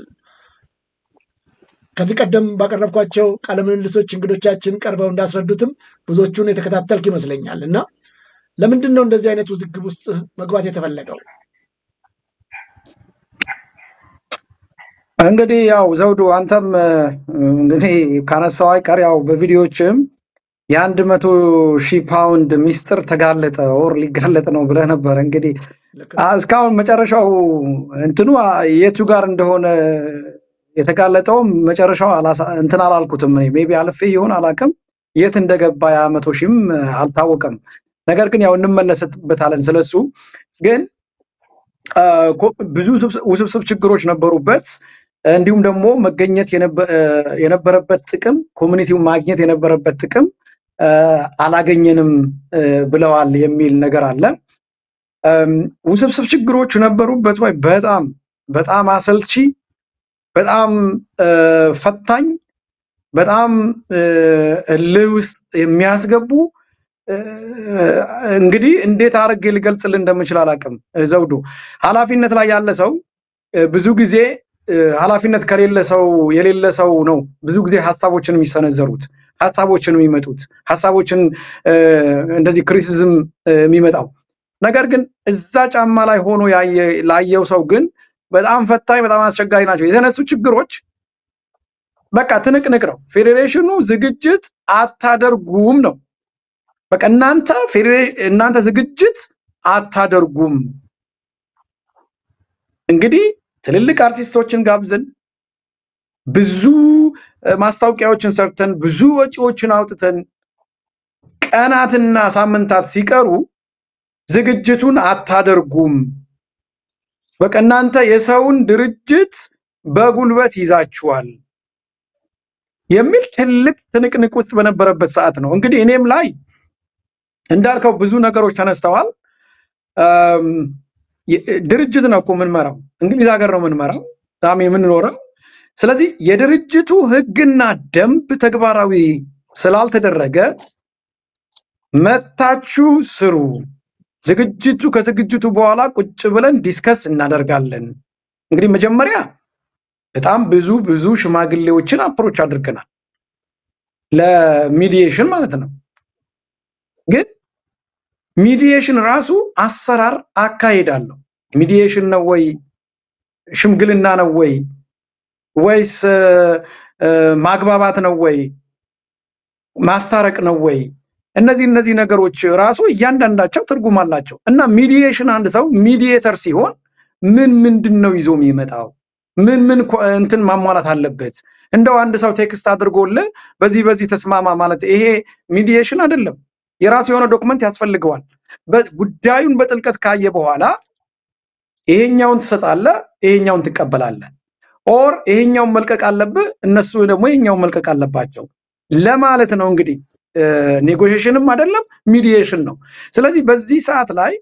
ከዚህ ቀደም ባቀረብኳቸው ቃለ ምልልሶች እንግዶቻችን ቀርበው እንዳስረዱትም ብዙዎቹን የተከታተልክ ይመስለኛል እና ለምንድን ነው እንደዚህ አይነት ውዝግብ ውስጥ መግባት የተፈለገው? እንግዲህ ያው ዘውዱ አንተም እ፣ እንግዲህ ካነሳው አይቀር ያው በቪዲዮዎችም የአንድ መቶ ሺህ ፓውንድ ሚስጥር ተጋለጠ ኦር ሊጋለጥ ነው ብለህ ነበር። እንግዲህ ልክ አ፣ ነው። እስካሁን መጨረሻው እንትኑ አ፣ የቱ ጋር እንደሆነ የተጋለጠውም መጨረሻው አላሳ- እንትን አላልኩትም። እኔ ሜይ ቢ አልፌ ይሆን አላውቅም። የት እንደገባ ያ መቶ ሺህም እ፣ አልታወቀም። ነገር ግን ያው እንመለስበታለን ስለሱ ግን አ፣ ኮ- ብዙ ውስብስ- ውስብስብ ችግሮች ነበሩበት። እንዲሁም ደግሞ መገኘት የነበ- እ፣ የነበረበት ጥቅም ኮሚኒቲው ማግኘት የነበረበት ጥቅም አ፣ አላገኘንም እ፣ ብለዋል የሚል ነገር አለ። እም፣ ውስብስብ ችግሮች ነበሩበት ወይ? በጣም በጣም አሰልቺ፣ በጣም እ፣ ፈታኝ፣ በጣም እ፣ እልህ ውስጥ የሚያስገቡ እ፣ እንግዲህ እንዴት አድርጌ ልገልጽልህ እንደምችል አላውቅም። እ፣ ዘውዱ ኃላፊነት ላይ ያለ ሰው እ፣ ብዙ ጊዜ እ፣ ኃላፊነት ከሌለ ሰው የሌለ ሰው ነው ብዙ ጊዜ ሀሳቦችን የሚሰነዘሩት ሀሳቦችን የሚመጡት ሀሳቦችን እ፣ እንደዚህ ክሪቲሲዝም እ፣ የሚመጣው ነገር ግን እዛ ጫማ ላይ ሆኖ ያየ- ላየው ሰው ግን በጣም ፈታኝ፣ በጣም አስቸጋሪ ናቸው። የተነሱ ችግሮች በቃ ትንቅንቅ ነው። ፌዴሬሽኑ ዝግጅት አታደርጉም ነው። በቃ እናንተ ፌዴሬ- እናንተ ዝግጅት አታደርጉም። እንግዲህ ትልልቅ አርቲስቶችን ጋብዘን ብዙ እ፣ ማስታወቂያዎችን ሰርተን ብዙ ወጪዎችን አውጥተን ቀናትና ሳምንታት ሲቀሩ ዝግጅቱን አታደርጉም። በቃ እናንተ የሰውን ድርጅት በጉልበት ይዛችኋል የሚል ትልቅ ትንቅንቅ ውስጥ በነበረበት ሰዓት ነው። እንግዲህ እኔም ላይ እንዳልከው ብዙ ነገሮች ተነስተዋል። አም፣ የ- ድርጅት ነው እኮ የምንመራው፣ እንግሊዝ ሀገር ነው የምንመራው ሚ የምንኖረው። ስለዚህ የድርጅቱ ሕግና ደንብ ተግባራዊ ስላልተደረገ መታችሁ ስሩ። ዝግጅቱ ከዝግጅቱ በኋላ ቁጭ ብለን ዲስከስ እናደርጋለን። እንግዲህ መጀመሪያ በጣም ብዙ ብዙ ሽማግሌዎችን አፕሮች አድርገናል ለሚዲዬሽን ማለት ነው። ግን ሚዲዬሽን ራሱ አሰራር አካሄዳለሁ። ሚዲዬሽን ነው ወይ ሽምግልና ነው ወይ ወይስ እ፣ እ፣ ማግባባት ነው ወይ ማስታረቅ ነው ወይ? እነዚህ እነዚህ ነገሮች ራሱ እያንዳንዳቸው ትርጉም አላቸው እና ሚዲዬሽን አንድ ሰው ሚዲዬተር ሲሆን ምን ምንድን ነው ይዞ የሚመጣው? ምን ምን ኮ- እንትን ማሟላት አለበት? እንደው አንድ ሰው ቴክስት አድርጎልህ በዚህ በዚህ ተስማማ ማለት ይሄ ሚዲዬሽን አይደለም። የራሱ የሆነ ዶክመንት ያስፈልገዋል። በ- ጉዳዩን በጥልቀት ካየ በኋላ ይሄኛውን ትሰጣለህ፣ ይሄኛውን ትቀበላለህ። ኦር ይሄኛውን መልቀቅ አለብህ፣ እነሱ ደግሞ ይሄኛውን መልቀቅ አለባቸው ለማለት ነው። እንግዲህ ኔጎሽሽንም አይደለም ሚዲዬሽን ነው። ስለዚህ በዚህ ሰዓት ላይ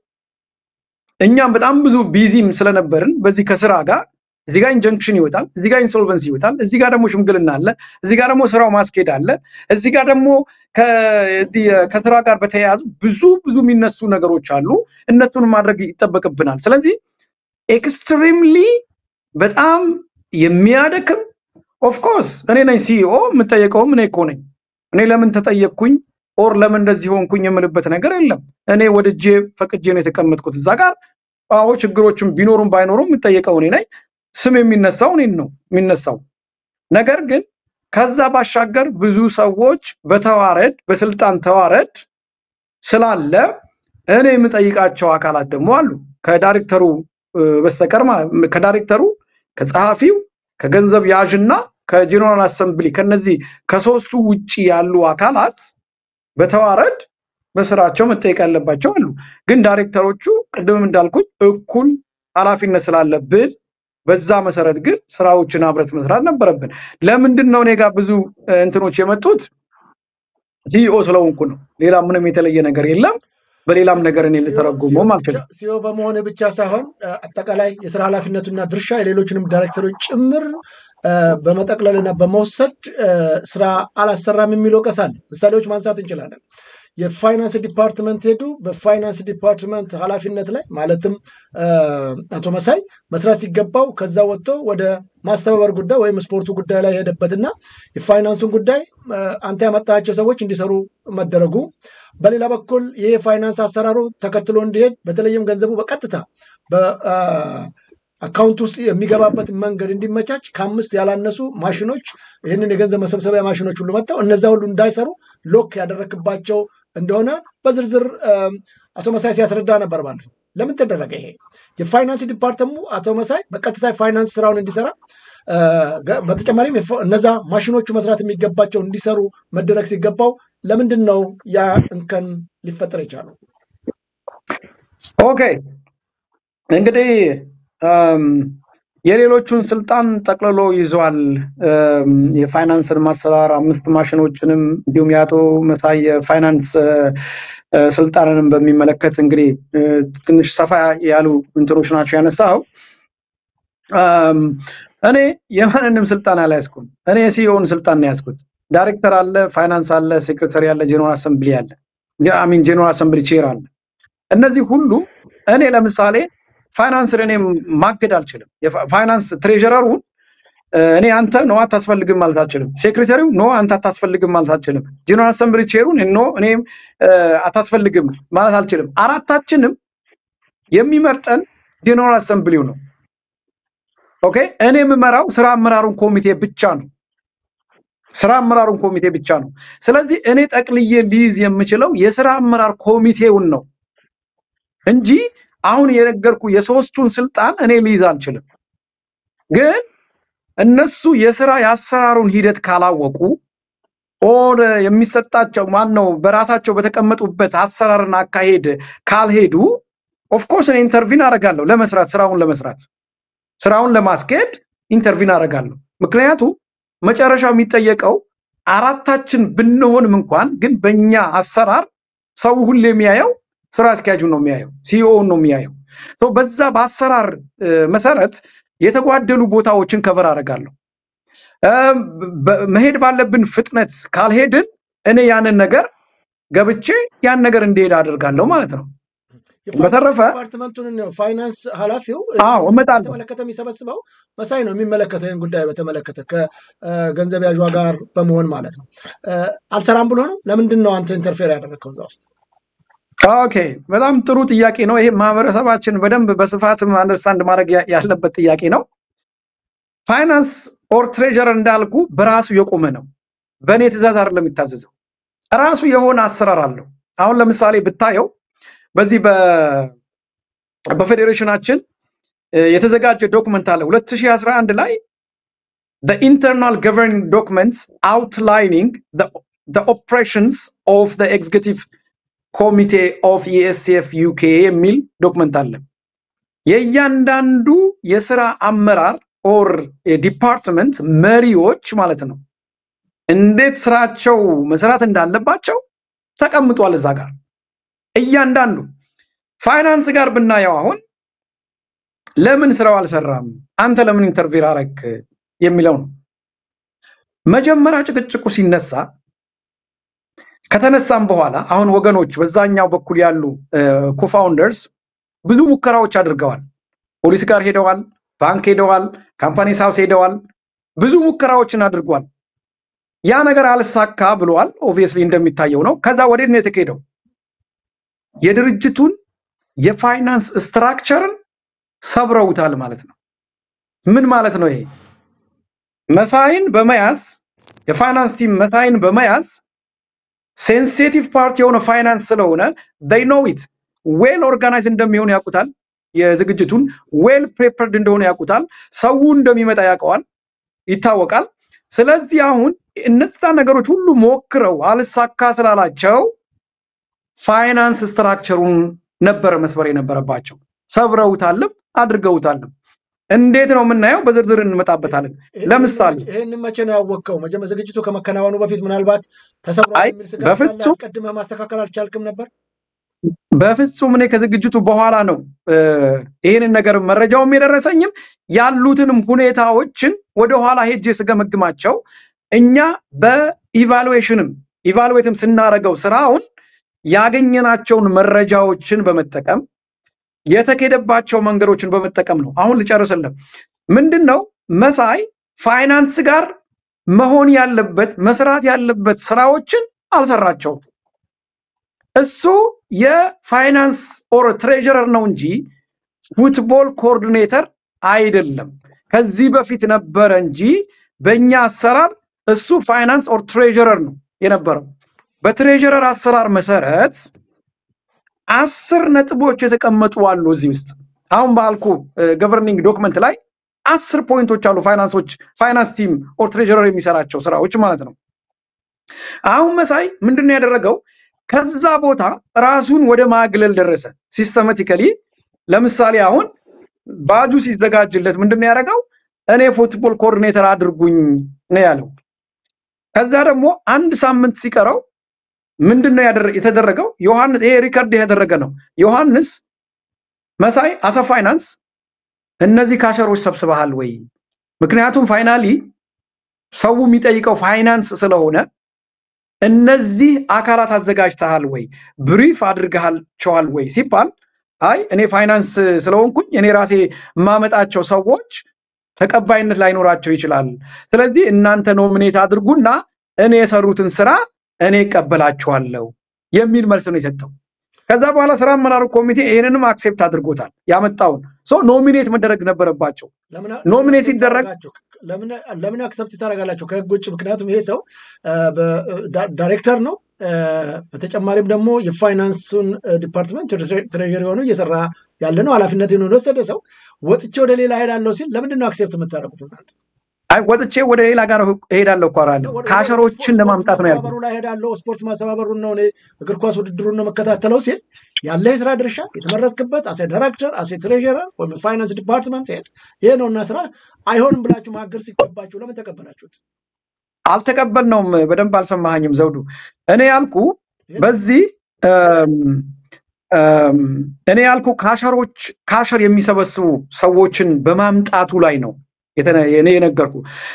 እኛም በጣም ብዙ ቢዚም ስለነበርን በዚህ ከስራ ጋር እዚህ ጋር ኢንጀንክሽን ይወጣል፣ እዚህ ጋር ኢንሶልቨንሲ ይወጣል፣ እዚህ ጋር ደግሞ ሽምግልና አለ፣ እዚህ ጋር ደግሞ ስራው ማስኬድ አለ፣ እዚህ ጋር ደግሞ ከዚህ ከስራ ጋር በተያያዙ ብዙ ብዙ የሚነሱ ነገሮች አሉ። እነሱን ማድረግ ይጠበቅብናል። ስለዚህ ኤክስትሪምሊ በጣም የሚያደክም ኦፍኮርስ እኔ ነኝ ሲኢኦ የምጠየቀውም እኔ እኮ ነኝ። እኔ ለምን ተጠየቅኩኝ ኦር ለምን እንደዚህ ሆንኩኝ የምልበት ነገር የለም። እኔ ወድጄ ፈቅጄ ነው የተቀመጥኩት እዛ ጋር። አዎ ችግሮችም ቢኖሩም ባይኖሩም የምጠየቀው እኔ ነኝ። ስም የሚነሳው እኔን ነው የሚነሳው። ነገር ግን ከዛ ባሻገር ብዙ ሰዎች በተዋረድ በስልጣን ተዋረድ ስላለ እኔ የምጠይቃቸው አካላት ደግሞ አሉ ከዳይሬክተሩ እ፣ በስተቀር ማለት ከዳይሬክተሩ ከጸሐፊው ከገንዘብ ያዥና ከጄኔራል አሰምብሊ ከነዚህ ከሶስቱ ውጪ ያሉ አካላት በተዋረድ በስራቸው መጠየቅ ያለባቸው አሉ። ግን ዳይሬክተሮቹ ቅድምም እንዳልኩኝ እኩል ኃላፊነት ስላለብን በዛ መሰረት ግን ስራዎችን አብረት መስራት ነበረብን። ለምንድን ነው እኔ ጋር ብዙ እ፣ እንትኖች የመጡት ሲኢኦ ስለሆንኩ ነው። ሌላ ምንም የተለየ ነገር የለም። በሌላም ነገር እኔ ልተረጉመውም አልችልም። ሲኦ በመሆን ብቻ ሳይሆን እ፣ አጠቃላይ የስራ ኃላፊነቱና ድርሻ የሌሎችንም ዳይሬክተሮች ጭምር እ፣ በመጠቅለልና በመውሰድ እ፣ ስራ አላሰራም የሚል ወቀሳ አለ። ምሳሌዎች ማንሳት እንችላለን። የፋይናንስ ዲፓርትመንት ሄዱ። በፋይናንስ ዲፓርትመንት ኃላፊነት ላይ ማለትም እ፣ አቶ መሳይ መስራት ሲገባው ከዛ ወጥቶ ወደ ማስተባበር ጉዳይ ወይም ስፖርቱ ጉዳይ ላይ ሄደበትና የፋይናንሱን ጉዳይ እ፣ አንተ ያመጣቸው ሰዎች እንዲሰሩ መደረጉ በሌላ በኩል ይህ የፋይናንስ አሰራሩ ተከትሎ እንዲሄድ በተለይም ገንዘቡ በቀጥታ በአካውንት ውስጥ የሚገባበት መንገድ እንዲመቻች ከአምስት ያላነሱ ማሽኖች ይህንን የገንዘብ መሰብሰቢያ ማሽኖች ሁሉ መጥተው እነዛ ሁሉ እንዳይሰሩ ሎክ ያደረክባቸው እንደሆነ በዝርዝር እም፣ አቶ መሳይ ሲያስረዳ ነበር ባለፈው። ለምን ተደረገ ይሄ? የፋይናንስ ዲፓርተሙ አቶ መሳይ በቀጥታ የፋይናንስ ስራውን እንዲሰራ እ፣ ገ- በተጨማሪም የፈ- እነዛ ማሽኖቹ መስራት የሚገባቸው እንዲሰሩ መደረግ ሲገባው ለምንድን ነው ያ እንከን ሊፈጠር የቻለው? ኦኬ እንግዲህ እም፣ የሌሎቹን ስልጣን ጠቅልሎ ይዟል። እም፣ የፋይናንስን ማሰራር አምስት ማሽኖችንም እንዲሁም የአቶ መሳይ የፋይናንስ እ፣ እ፣ ስልጣንንም በሚመለከት እንግዲህ እ፣ ትንሽ ሰፋ ያሉ እንትኖች ናቸው ያነሳው። እም፣ እኔ የማንንም ስልጣን አልያዝኩም። እኔ የሲኢኦን ስልጣን ነው ያዝኩት። ዳይሬክተር አለ፣ ፋይናንስ አለ፣ ሴክሬታሪ አለ፣ ጄኔራል አሰምብሊ አለ፣ አሚን ጄኔራል አሰምብሊ ቼር አለ። እነዚህ ሁሉ እኔ ለምሳሌ ፋይናንስን እኔ ማገድ አልችልም። የፋ- ፋይናንስ ትሬዥረሩን እ፣ እኔ አንተ ኖ አታስፈልግም ማለት አልችልም። ሴክሬታሪው ኖ አንተ አታስፈልግም ማለት አልችልም። ጄኔራል አሰምብሊ ቼሩን ኖ እኔ እ፣ አታስፈልግም ማለት አልችልም። አራታችንም የሚመርጠን ጄኔራል አሰምብሊው ነው። ኦኬ እኔ የምመራው ስራ አመራሩን ኮሚቴ ብቻ ነው። ስራ አመራሩን ኮሚቴ ብቻ ነው። ስለዚህ እኔ ጠቅልዬ ሊይዝ የምችለው የስራ አመራር ኮሚቴውን ነው እንጂ አሁን የነገርኩ የሶስቱን ስልጣን እኔ ሊይዝ አልችልም። ግን እነሱ የስራ የአሰራሩን ሂደት ካላወቁ ኦር የሚሰጣቸው ማን ነው በራሳቸው በተቀመጡበት አሰራርና አካሄድ ካልሄዱ ኦፍኮርስ እኔ ኢንተርቪን አደርጋለሁ ለመስራት ስራውን ለመስራት ስራውን ለማስኬድ ኢንተርቪን አደርጋለሁ። ምክንያቱም መጨረሻው የሚጠየቀው አራታችን ብንሆንም እንኳን ግን በእኛ አሰራር ሰው ሁሌ የሚያየው ስራ አስኪያጁን ነው የሚያየው፣ ሲኢኦውን ነው የሚያየው። ሶ በዛ በአሰራር እ፣ መሰረት የተጓደሉ ቦታዎችን ከቨር አደርጋለሁ። እም፣ በ- መሄድ ባለብን ፍጥነት ካልሄድን እኔ ያንን ነገር ገብቼ ያን ነገር እንዲሄድ አደርጋለሁ ማለት ነው። የፋይናንስ በተረፈ ዲፓርትመንቱን ነው ፋይናንስ ኃላፊው አዎ እመጣለሁ። በተመለከተ የሚሰበስበው መሳይ ነው የሚመለከተው ይህን ጉዳይ በተመለከተ ከገንዘብ ያዥዋ ጋር በመሆን ማለት ነው። እ፣ አልሰራም ብሎ ነው። ለምንድን ነው አንተ ኢንተርፌር ያደረግከው እዛ ውስጥ? ኦኬ በጣም ጥሩ ጥያቄ ነው። ይሄ ማህበረሰባችን በደንብ በስፋትም አንደርስታንድ ማድረግ ያ- ያለበት ጥያቄ ነው። ፋይናንስ ኦር ትሬጀር እንዳልኩ በራሱ የቆመ ነው። በእኔ ትእዛዝ አይደለም የሚታዘዘው። ራሱ የሆነ አሰራር አለው። አሁን ለምሳሌ ብታየው በዚህ በ- በፌዴሬሽናችን እ፣ የተዘጋጀ ዶክመንት አለ 2011 ላይ the internal governing documents outlining the, the operations of the executive ኮሚቴ ኦፍ ኢኤስኤፍ ዩኬ የሚል ዶክመንት አለ። የእያንዳንዱ የስራ አመራር ኦር ዲፓርትመንት መሪዎች ማለት ነው እንዴት ስራቸው መስራት እንዳለባቸው ተቀምጧል እዛ ጋር እያንዳንዱ። ፋይናንስ ጋር ብናየው አሁን ለምን ስራው አልሰራም፣ አንተ ለምን ኢንተርቪር አረክ የሚለው ነው። መጀመሪያ ጭቅጭቁ ሲነሳ ከተነሳም በኋላ አሁን ወገኖች በዛኛው በኩል ያሉ ኮፋውንደርስ ብዙ ሙከራዎች አድርገዋል። ፖሊስ ጋር ሄደዋል፣ ባንክ ሄደዋል፣ ካምፓኒ ሳውስ ሄደዋል፣ ብዙ ሙከራዎችን አድርጓል። ያ ነገር አልሳካ ብለዋል። ኦብቪየስሊ እንደሚታየው ነው። ከዛ ወዴት ነው የተካሄደው? የድርጅቱን የፋይናንስ ስትራክቸርን ሰብረውታል ማለት ነው። ምን ማለት ነው ይሄ? መሳይን በመያዝ የፋይናንስ ቲም መሳይን በመያዝ ሴንሲቲቭ ፓርት የሆነ ፋይናንስ ስለሆነ they know it ዌል ኦርጋናይዝ እንደሚሆን ያውቁታል። የዝግጅቱን ዌል ፕሬፐርድ እንደሆነ ያውቁታል። ሰው እንደሚመጣ ያውቀዋል፣ ይታወቃል። ስለዚህ አሁን እነዛ ነገሮች ሁሉ ሞክረው አልሳካ ስላላቸው ፋይናንስ ስትራክቸሩን ነበረ መስበር የነበረባቸው። ሰብረውታልም አድርገውታልም። እንዴት ነው የምናየው? በዝርዝር እንመጣበታለን። ለምሳሌ ይህን መቼ ነው ያወቅከው? መጀመ ዝግጅቱ ከመከናወኑ በፊት ምናልባት ተሰብሯል አይ የሚል ስጋት ካለ በፍጹም አስቀድመህ ማስተካከል አልቻልክም ነበር? በፍጹም እኔ ከዝግጅቱ በኋላ ነው እ፣ ይህንን ነገር መረጃውም የደረሰኝም ያሉትንም ሁኔታዎችን ወደኋላ ሄጄ ስገመግማቸው እኛ በኢቫሉዌሽንም ኢቫሉዌትም ስናደርገው ስራውን ያገኘናቸውን መረጃዎችን በመጠቀም የተኬደባቸው መንገዶችን በመጠቀም ነው። አሁን ልጨርስልህ። ምንድን ነው መሳይ ፋይናንስ ጋር መሆን ያለበት መስራት ያለበት ስራዎችን አልሰራቸውም። እሱ የፋይናንስ ኦር ትሬጀረር ነው እንጂ ፉትቦል ኮኦርዲኔተር አይደለም። ከዚህ በፊት ነበረ እንጂ በእኛ አሰራር እሱ ፋይናንስ ኦር ትሬጀረር ነው የነበረው። በትሬጀረር አሰራር መሰረት አስር ነጥቦች የተቀመጡ አሉ እዚህ ውስጥ አሁን ባልኩ ገቨርኒንግ ዶክመንት ላይ አስር ፖይንቶች አሉ። ፋይናንሶች ፋይናንስ ቲም ኦር ትሬጀረር የሚሰራቸው ስራዎች ማለት ነው። አሁን መሳይ ምንድን ነው ያደረገው? ከዛ ቦታ ራሱን ወደ ማግለል ደረሰ። ሲስተማቲካሊ ለምሳሌ አሁን ባጁ ሲዘጋጅለት ምንድን ነው ያደረገው? እኔ ፉትቦል ኮኦርዲኔተር አድርጉኝ ነው ያለው። ከዛ ደግሞ አንድ ሳምንት ሲቀረው ምንድን ነው ያደረ- የተደረገው? ዮሐንስ ይሄ ሪከርድ የተደረገ ነው። ዮሐንስ መሳይ አሰ ፋይናንስ እነዚህ ካሸሮች ሰብስበሃል ወይ? ምክንያቱም ፋይናሊ ሰው የሚጠይቀው ፋይናንስ ስለሆነ እነዚህ አካላት አዘጋጅተሃል ወይ ብሪፍ አድርገሃቸዋል ወይ ሲባል አይ እኔ ፋይናንስ ስለሆንኩኝ እኔ ራሴ የማመጣቸው ሰዎች ተቀባይነት ላይኖራቸው ይችላል። ስለዚህ እናንተ ኖሚኔት አድርጉና እኔ የሰሩትን ስራ እኔ እቀበላችኋለሁ የሚል መልስ ነው የሰጠው። ከዛ በኋላ ስራ አመራሩ ኮሚቴ ይህንንም አክሴፕት አድርጎታል። ያመጣውን ሶ ኖሚኔት መደረግ ነበረባቸው። ለምን ኖሚኔት accept ሲደረግ ታደርጋላችሁ? ለምን ለምን አክሰፕት ታደርጋላችሁ ከህግ ውጭ? ምክንያቱም ይሄ ሰው አ፣ በ- ዳ- ዳይሬክተር ነው። አ፣ በተጨማሪም ደግሞ የፋይናንሱን አ፣ ዲፓርትመንት ትሬ- ትሬዠሪ ሆኖ እየሰራ ያለ ነው። ኃላፊነት የወሰደ ሰው ወጥቼ ወደ ሌላ ሄዳለሁ ሲል ለምንድን ነው አክሴፕት የምታደርጉት እናንተ? አይ ወጥቼ ወደ ሌላ ጋር እሄዳለሁ እኮ አላለሁ። ወደ- ወደ ካሸሮችን ስፖርት ለማምጣት ነው ያልኩት። ማስተባበሩ ላይ ሄዳለሁ፣ ስፖርት ማስተባበሩን ነው እኔ እግር ኳስ ውድድሩን ነው መከታተለው ሲል ያለ የስራ ድርሻ የተመረጥክበት አሴ ዳይሬክተር አሴ ትሬዠረር ወይም ፋይናንስ ዲፓርትመንት ሄድ ይሄ ነው እና ስራ አይሆንም ብላችሁ ማገር ሲገባችሁ ለምን ተቀበላችሁት? አልተቀበልነውም። በደንብ አልሰማኸኝም ዘውዱ። እኔ ያልኩ ይሄን በዚህ እም፣ እም፣ እኔ ያልኩ ካሸሮች ካሸር የሚሰበስቡ ሰዎችን በማምጣቱ ላይ ነው የተነ- እኔ የነገርኩ።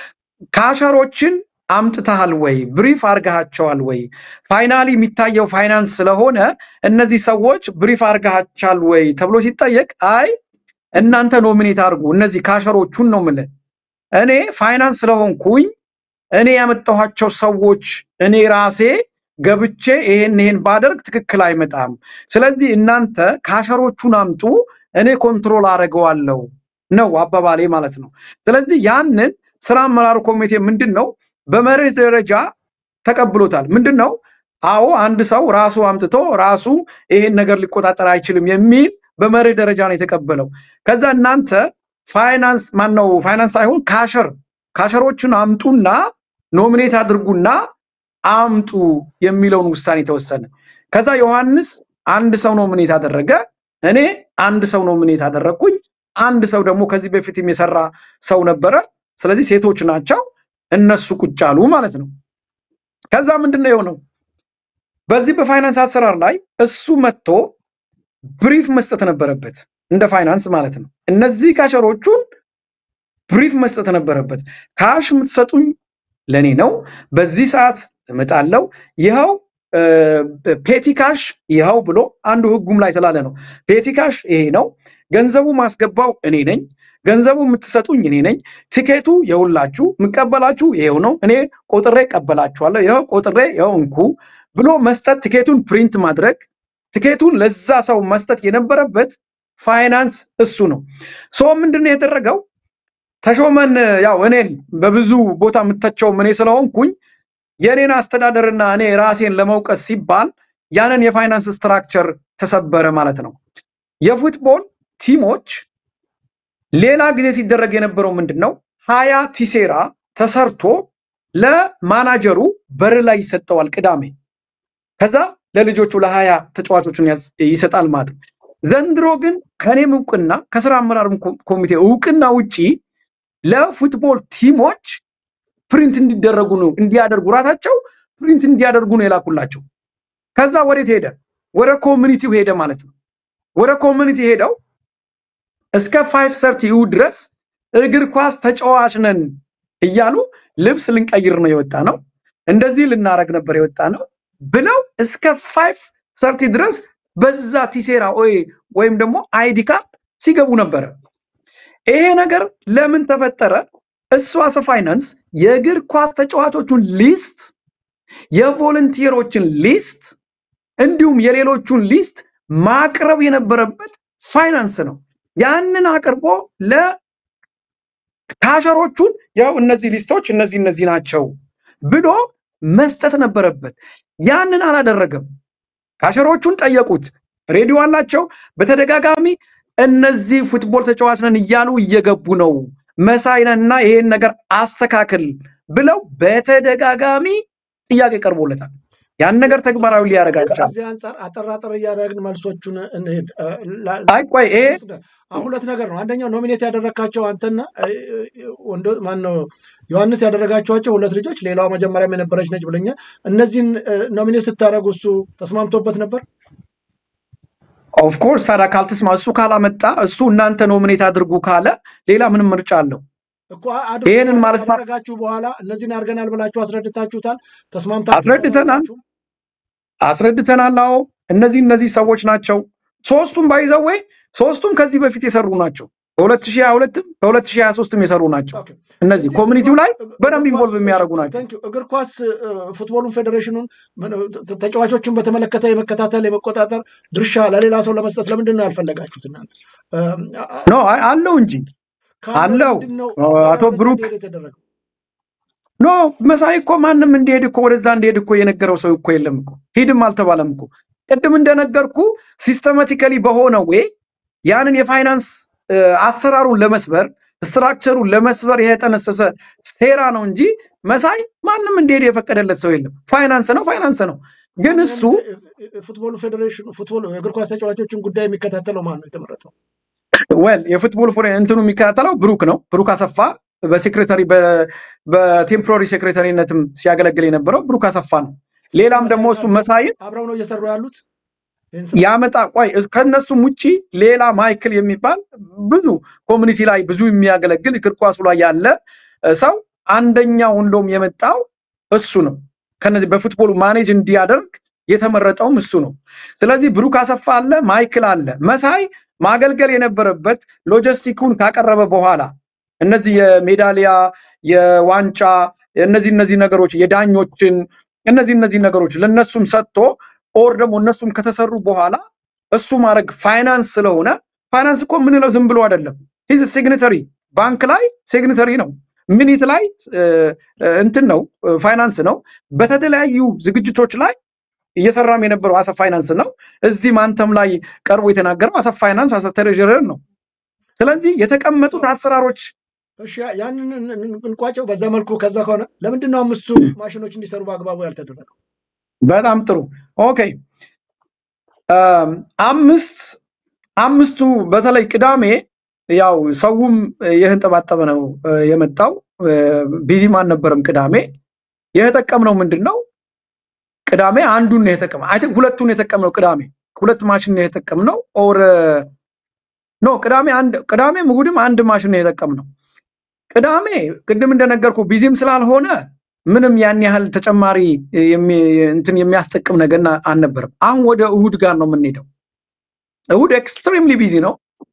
ካሸሮችን አምጥተሃል ወይ? ብሪፍ አርገሃቸዋል ወይ? ፋይናሊ የሚታየው ፋይናንስ ስለሆነ እነዚህ ሰዎች ብሪፍ አርገሃቻል ወይ ተብሎ ሲጠየቅ አይ እናንተ ኖሚኔት አድርጉ እነዚህ ካሸሮቹን ነው የምልህ። እኔ ፋይናንስ ስለሆንኩኝ እኔ ያመጣኋቸው ሰዎች እኔ ራሴ ገብቼ ይሄን ይሄን ባደርግ ትክክል አይመጣም። ስለዚህ እናንተ ካሸሮቹን አምጡ፣ እኔ ኮንትሮል አደርገዋለሁ ነው አባባሌ ማለት ነው። ስለዚህ ያንን ስራ አመራሩ ኮሚቴ ምንድን ነው በመርህ ደረጃ ተቀብሎታል። ምንድን ነው አዎ አንድ ሰው ራሱ አምጥቶ ራሱ ይሄን ነገር ሊቆጣጠር አይችልም የሚል በመርህ ደረጃ ነው የተቀበለው። ከዛ እናንተ ፋይናንስ ማን ነው ፋይናንስ ሳይሆን ካሸር ካሸሮችን አምጡና ኖሚኔት አድርጉና አምጡ የሚለውን ውሳኔ ተወሰነ። ከዛ ዮሐንስ አንድ ሰው ኖሚኔት አደረገ፣ እኔ አንድ ሰው ኖሚኔት አደረግኩኝ። አንድ ሰው ደግሞ ከዚህ በፊትም የሰራ ሰው ነበረ። ስለዚህ ሴቶች ናቸው፣ እነሱ ቁጭ አሉ ማለት ነው። ከዛ ምንድን ነው የሆነው? በዚህ በፋይናንስ አሰራር ላይ እሱ መጥቶ ብሪፍ መስጠት ነበረበት፣ እንደ ፋይናንስ ማለት ነው። እነዚህ ካሸሮቹን ብሪፍ መስጠት ነበረበት። ካሽ የምትሰጡኝ ለእኔ ነው፣ በዚህ ሰዓት እመጣለሁ፣ ይኸው ፔቲ ካሽ ይኸው ብሎ አንዱ ህጉም ላይ ስላለ ነው። ፔቲ ካሽ ይሄ ነው፣ ገንዘቡ ማስገባው እኔ ነኝ፣ ገንዘቡ የምትሰጡኝ እኔ ነኝ፣ ቲኬቱ የሁላችሁ የምቀበላችሁ ይሄው ነው፣ እኔ ቆጥሬ ቀበላችኋለሁ፣ ይኸው ቆጥሬ ይኸው እንኩ ብሎ መስጠት፣ ቲኬቱን ፕሪንት ማድረግ፣ ቲኬቱን ለዛ ሰው መስጠት የነበረበት ፋይናንስ እሱ ነው። ሶ ምንድን ነው የተደረገው? ተሾመን ያው እኔን በብዙ ቦታ የምተቸውም እኔ ስለሆንኩኝ የእኔን አስተዳደርና እኔ ራሴን ለመውቀስ ሲባል ያንን የፋይናንስ ስትራክቸር ተሰበረ ማለት ነው። የፉትቦል ቲሞች ሌላ ጊዜ ሲደረግ የነበረው ምንድን ነው? ሀያ ቲሴራ ተሰርቶ ለማናጀሩ በር ላይ ይሰጠዋል ቅዳሜ። ከዛ ለልጆቹ ለሀያ ተጫዋቾችን ያዝ- ይሰጣል ማለት ነው። ዘንድሮ ግን ከኔም እውቅና ከስራ አመራር ኮሚቴ እውቅና ውጪ ለፉትቦል ቲሞች ፕሪንት እንዲደረጉ ነው እንዲያደርጉ ራሳቸው ፕሪንት እንዲያደርጉ ነው የላኩላቸው። ከዛ ወዴት ሄደ? ወደ ኮሚኒቲው ሄደ ማለት ነው። ወደ ኮሚኒቲ ሄደው እስከ ፋይቭ ሰርቲ ድረስ እግር ኳስ ተጫዋች ነን እያሉ ልብስ ልንቀይር ነው የወጣ ነው፣ እንደዚህ ልናረግ ነበር የወጣ ነው ብለው እስከ ፋይቭ ሰርቲ ድረስ በዛ ቲሴራ ወይ- ወይም ደግሞ አይዲ ካርድ ሲገቡ ነበረ። ይሄ ነገር ለምን ተፈጠረ? እሱ አሰ ፋይናንስ የእግር ኳስ ተጫዋቾቹን ሊስት የቮለንቲየሮችን ሊስት እንዲሁም የሌሎቹን ሊስት ማቅረብ የነበረበት ፋይናንስ ነው። ያንን አቅርቦ ለካሸሮቹን ያው እነዚህ ሊስቶች እነዚህ እነዚህ ናቸው ብሎ መስጠት ነበረበት። ያንን አላደረገም። ካሸሮቹን ጠየቁት። ሬዲዮ አላቸው። በተደጋጋሚ እነዚህ ፉትቦል ተጫዋች ነን እያሉ እየገቡ ነው መሳይ ነን እና ይሄን ነገር አስተካክል ብለው በተደጋጋሚ ጥያቄ ቀርቦለታል። ያን ነገር ተግባራዊ ሊያደርግ አልቻለም። ከዚህ አንጻር አጠር አጠር እያደረግን መልሶቹን እንሄድ። እ፣ ላ- አይ ቆይ ይሄ አሁን ሁለት ነገር ነው። አንደኛው ኖሚኔት ያደረካቸው አንተና እ፣ ወንዶ ማነው ዮሐንስ ያደረጋቸዋቸው ሁለት ልጆች፣ ሌላዋ መጀመሪያም የነበረች ነች ብለኛል። እነዚህን ኖሚኔት ስታደርጉ እሱ ተስማምቶበት ነበር? ኦፍኮርስ ታዲያ ካልተስማ እሱ ካላመጣ እሱ እናንተ ኖሚኔት አድርጉ ካለ ሌላ ምንም ምርጫ አለው? እኮ አድርጉ ይሄንን ማለት ማ- ካደረጋችሁ በኋላ እነዚህን አድርገናል ብላችሁ አስረድታችሁታል? ተስማምታችሁ አስረድተናል አስረድተናል። አዎ እነዚህ እነዚህ ሰዎች ናቸው። ሶስቱም ባይዘዌ ሶስቱም ከዚህ በፊት የሰሩ ናቸው። በ2022 በ2023ም የሰሩ ናቸው። ኦኬ። እነዚህ እዚህ እግር ኮሚኒቲው ኳስ ላይ እግር በደንብ ኳስ ኢንቮልቭ የሚያደርጉ ናቸው። ታንክ ዩ እግር ኳስ እ፣ ፉትቦሉን ፌዴሬሽኑን ምን፣ ተ- ተጫዋቾችን በተመለከተ የመከታተል የመቆጣጠር ድርሻ ለሌላ ሰው ለመስጠት ለምንድን ነው ያልፈለጋችሁት እናንተ? እም፣ አ- አ- ኖ አይ- አለው እንጂ ካለ አለው ለምንድን ነው ኦ፣ መሳይ አቶ ወደዛ ብሩክ እንዲሄድ የተደረገው? ኖ መሳይ እኮ ማንም እንዲሄድ እኮ ወደዛ እንዲሄድ እኮ የነገረው ሰው እኮ የለም እኮ ሂድም አልተባለም እኮ። ቅድም እንደነገርኩ ሲስተማቲካሊ በሆነ ዌይ ያንን የፋይናንስ እ፣ አሰራሩን ለመስበር ስትራክቸሩን ለመስበር የተጠነሰሰ ሴራ ነው እንጂ መሳይ ማንም እንዲሄድ የፈቀደለት ሰው የለም። ፋይናንስ ነው ፋይናንስ ነው። ግን እሱ ፉትቦሉ ፌዴሬሽን ፉትቦል የእግር ኳስ ተጫዋቾችን ጉዳይ የሚከታተለው ማን ነው የተመረጠው? ወል የፉትቦል ፎሬ እንትኑ የሚከታተለው ብሩክ ነው። ብሩክ አሰፋ በሴክሬታሪ በቴምፖራሪ ሴክሬታሪነትም ሲያገለግል የነበረው ብሩክ አሰፋ ነው። ሌላም ደግሞ እሱ መሳይን አብረው ነው እየሰሩ ያሉት ይህን ስራ? ያመጣ ቆይ ከነሱም ውጪ ሌላ ማይክል የሚባል ብዙ ኮሚኒቲ ላይ ብዙ የሚያገለግል እግር ኳሱ ላይ ያለ እ፣ ሰው አንደኛው እንደውም የመጣው እሱ ነው። ከነዚህ በፉትቦሉ ማኔጅ እንዲያደርግ የተመረጠውም እሱ ነው። ስለዚህ ብሩክ አሰፋ አለ፣ ማይክል አለ። መሳይ ማገልገል የነበረበት ሎጂስቲኩን ካቀረበ በኋላ እነዚህ የሜዳሊያ የዋንጫ እነዚህ እነዚህ ነገሮች የዳኞችን እነዚህ እነዚህ ነገሮች ለነሱም ሰጥቶ ኦር ደግሞ እነሱም ከተሰሩ በኋላ እሱ ማድረግ ፋይናንስ ስለሆነ ፋይናንስ እኮ የምንለው ዝም ብሎ አይደለም። ሂዝ ሲግኒተሪ ባንክ ላይ ሲግኒተሪ ነው። ሚኒት ላይ እ፣ እ፣ እንትን ነው እ፣ ፋይናንስ ነው። በተለያዩ ዝግጅቶች ላይ እየሰራም የነበረው አሰብ ፋይናንስ ነው። እዚህም አንተም ላይ ቀርቦ የተናገረው አሰብ ፋይናንስ አሰብ ትሬዥረር ነው። ስለዚህ የተቀመጡት አሰራሮች እሺ ያ- ያንን እን- እን- እንቋጨው በዛ መልኩ። ከዛ ከሆነ ለምንድን ነው አምስቱ ማሽኖች እንዲሰሩ በአግባቡ ያልተደረገው? በጣም ጥሩ ኦኬ። አም፣ አምስት አምስቱ በተለይ ቅዳሜ ያው ሰውም የተንጠባጠበ ነው እ፣ የመጣው እ፣ ቢዚም አልነበረም። ቅዳሜ የተጠቀምነው ምንድን ነው? ቅዳሜ አንዱን ነው የተጠቀምነው። አይ ቲንክ ሁለቱን የተጠቀምነው ቅዳሜ ሁለት ማሽን ነው የተጠቀምነው። ኦር ኖ ቅዳሜ አንድ ቅዳሜም እሑድም አንድ ማሽን ነው የተጠቀምነው። ቅዳሜ ቅድም እንደነገርኩ ቢዚም ስላልሆነ ምንም ያን ያህል ተጨማሪ የሚ- እንትን የሚያስጠቅም ነገር ና- አልነበረም። አሁን ወደ እሑድ ጋር ነው የምንሄደው። እሑድ ኤክስትሪምሊ ቢዚ ነው።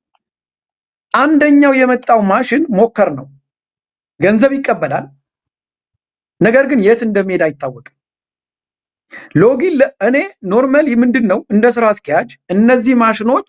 አንደኛው የመጣው ማሽን ሞከር ነው፣ ገንዘብ ይቀበላል። ነገር ግን የት እንደሚሄድ አይታወቅም። ሎጊን ለ- እኔ ኖርማሊ ምንድን ነው እንደ ስራ አስኪያጅ እነዚህ ማሽኖች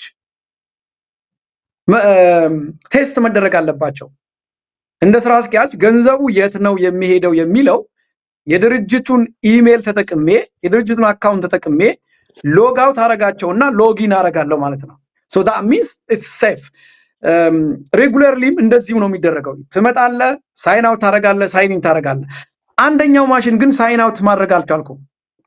መ- እም፣ ቴስት መደረግ አለባቸው። እንደ ስራ አስኪያጅ ገንዘቡ የት ነው የሚሄደው የሚለው የድርጅቱን ኢሜል ተጠቅሜ የድርጅቱን አካውንት ተጠቅሜ ሎግ አውት አረጋቸውና ሎጊን አረጋለሁ ማለት ነው። ሶ ዳት ሚንስ ኢትስ ሴፍ። ሬጉለርሊም እንደዚሁ ነው የሚደረገው። ትመጣለህ፣ ሳይን አውት ታረጋለህ፣ ሳይን ኢን ታረጋለህ። አንደኛው ማሽን ግን ሳይን አውት ማድረግ አልቻልኩም።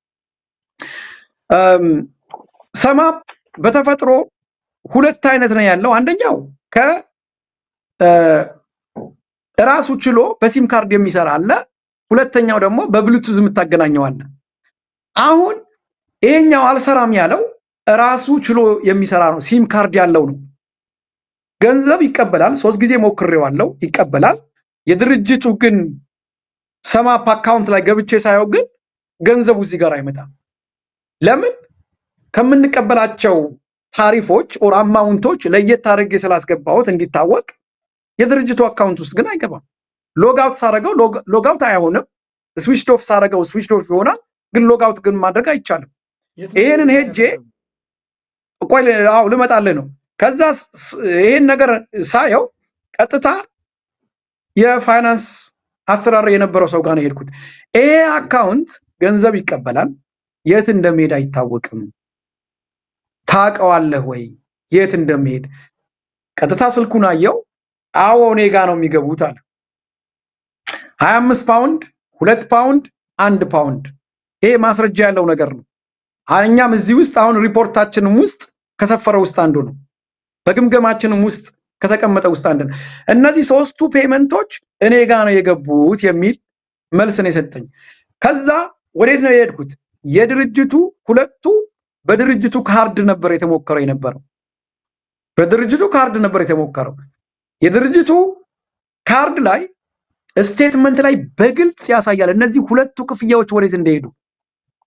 እም፣ ሰማፕ በተፈጥሮ ሁለት አይነት ነው ያለው። አንደኛው ከ እ፣ ራሱ ችሎ በሲም ካርድ የሚሰራ አለ። ሁለተኛው ደግሞ በብሉቱዝ የምታገናኘው አለ። አሁን ይሄኛው አልሰራም ያለው ራሱ ችሎ የሚሰራ ነው፣ ሲም ካርድ ያለው ነው። ገንዘብ ይቀበላል። ሶስት ጊዜ ሞክሬዋለሁ፣ ይቀበላል። የድርጅቱ ግን ሰማፕ አካውንት ላይ ገብቼ ሳየው ግን ገንዘቡ እዚህ ጋር አይመጣም። ለምን? ከምንቀበላቸው ታሪፎች ኦር አማውንቶች ለየት አድርጌ ስላስገባሁት እንዲታወቅ የድርጅቱ አካውንት ውስጥ ግን አይገባም። ሎጋውት ሳረገው ሎጋውት አይሆንም። ስዊችድ ኦፍ ሳረገው ስዊችድ ኦፍ ይሆናል። ግን ሎጋውት ግን ማድረግ አይቻልም። የት ነው ይሄንን ሄጄ ቆይ ል- አዎ ልመጣልህ ነው። ከዛ ስ- ስ- ይሄን ነገር ሳየው ቀጥታ የፋይናንስ አሰራር የነበረው ሰው ጋር ነው የሄድኩት። ይሄ አካውንት ገንዘብ ይቀበላል፣ የት እንደሚሄድ አይታወቅም። ታውቀዋለህ ወይ የት እንደሚሄድ? ቀጥታ ስልኩን አየው። አዎ እኔ ጋ ነው የሚገቡት አለ። ሀያ አምስት ፓውንድ፣ ሁለት ፓውንድ፣ አንድ ፓውንድ። ይሄ ማስረጃ ያለው ነገር ነው። እኛም እዚህ ውስጥ አሁን ሪፖርታችንም ውስጥ ከሰፈረ ውስጥ አንዱ ነው። በግምገማችንም ውስጥ ከተቀመጠ ውስጥ አንዱ ነው። እነዚህ ሶስቱ ፔመንቶች እኔ ጋ ነው የገቡት የሚል መልስ ነው የሰጠኝ። ከዛ ወዴት ነው የሄድኩት? የድርጅቱ ሁለቱ በድርጅቱ ካርድ ነበር የተሞከረው የነበረው በድርጅቱ ካርድ ነበር የተሞከረው። የድርጅቱ ካርድ ላይ ስቴትመንት ላይ በግልጽ ያሳያል እነዚህ ሁለቱ ክፍያዎች ወዴት እንደሄዱ።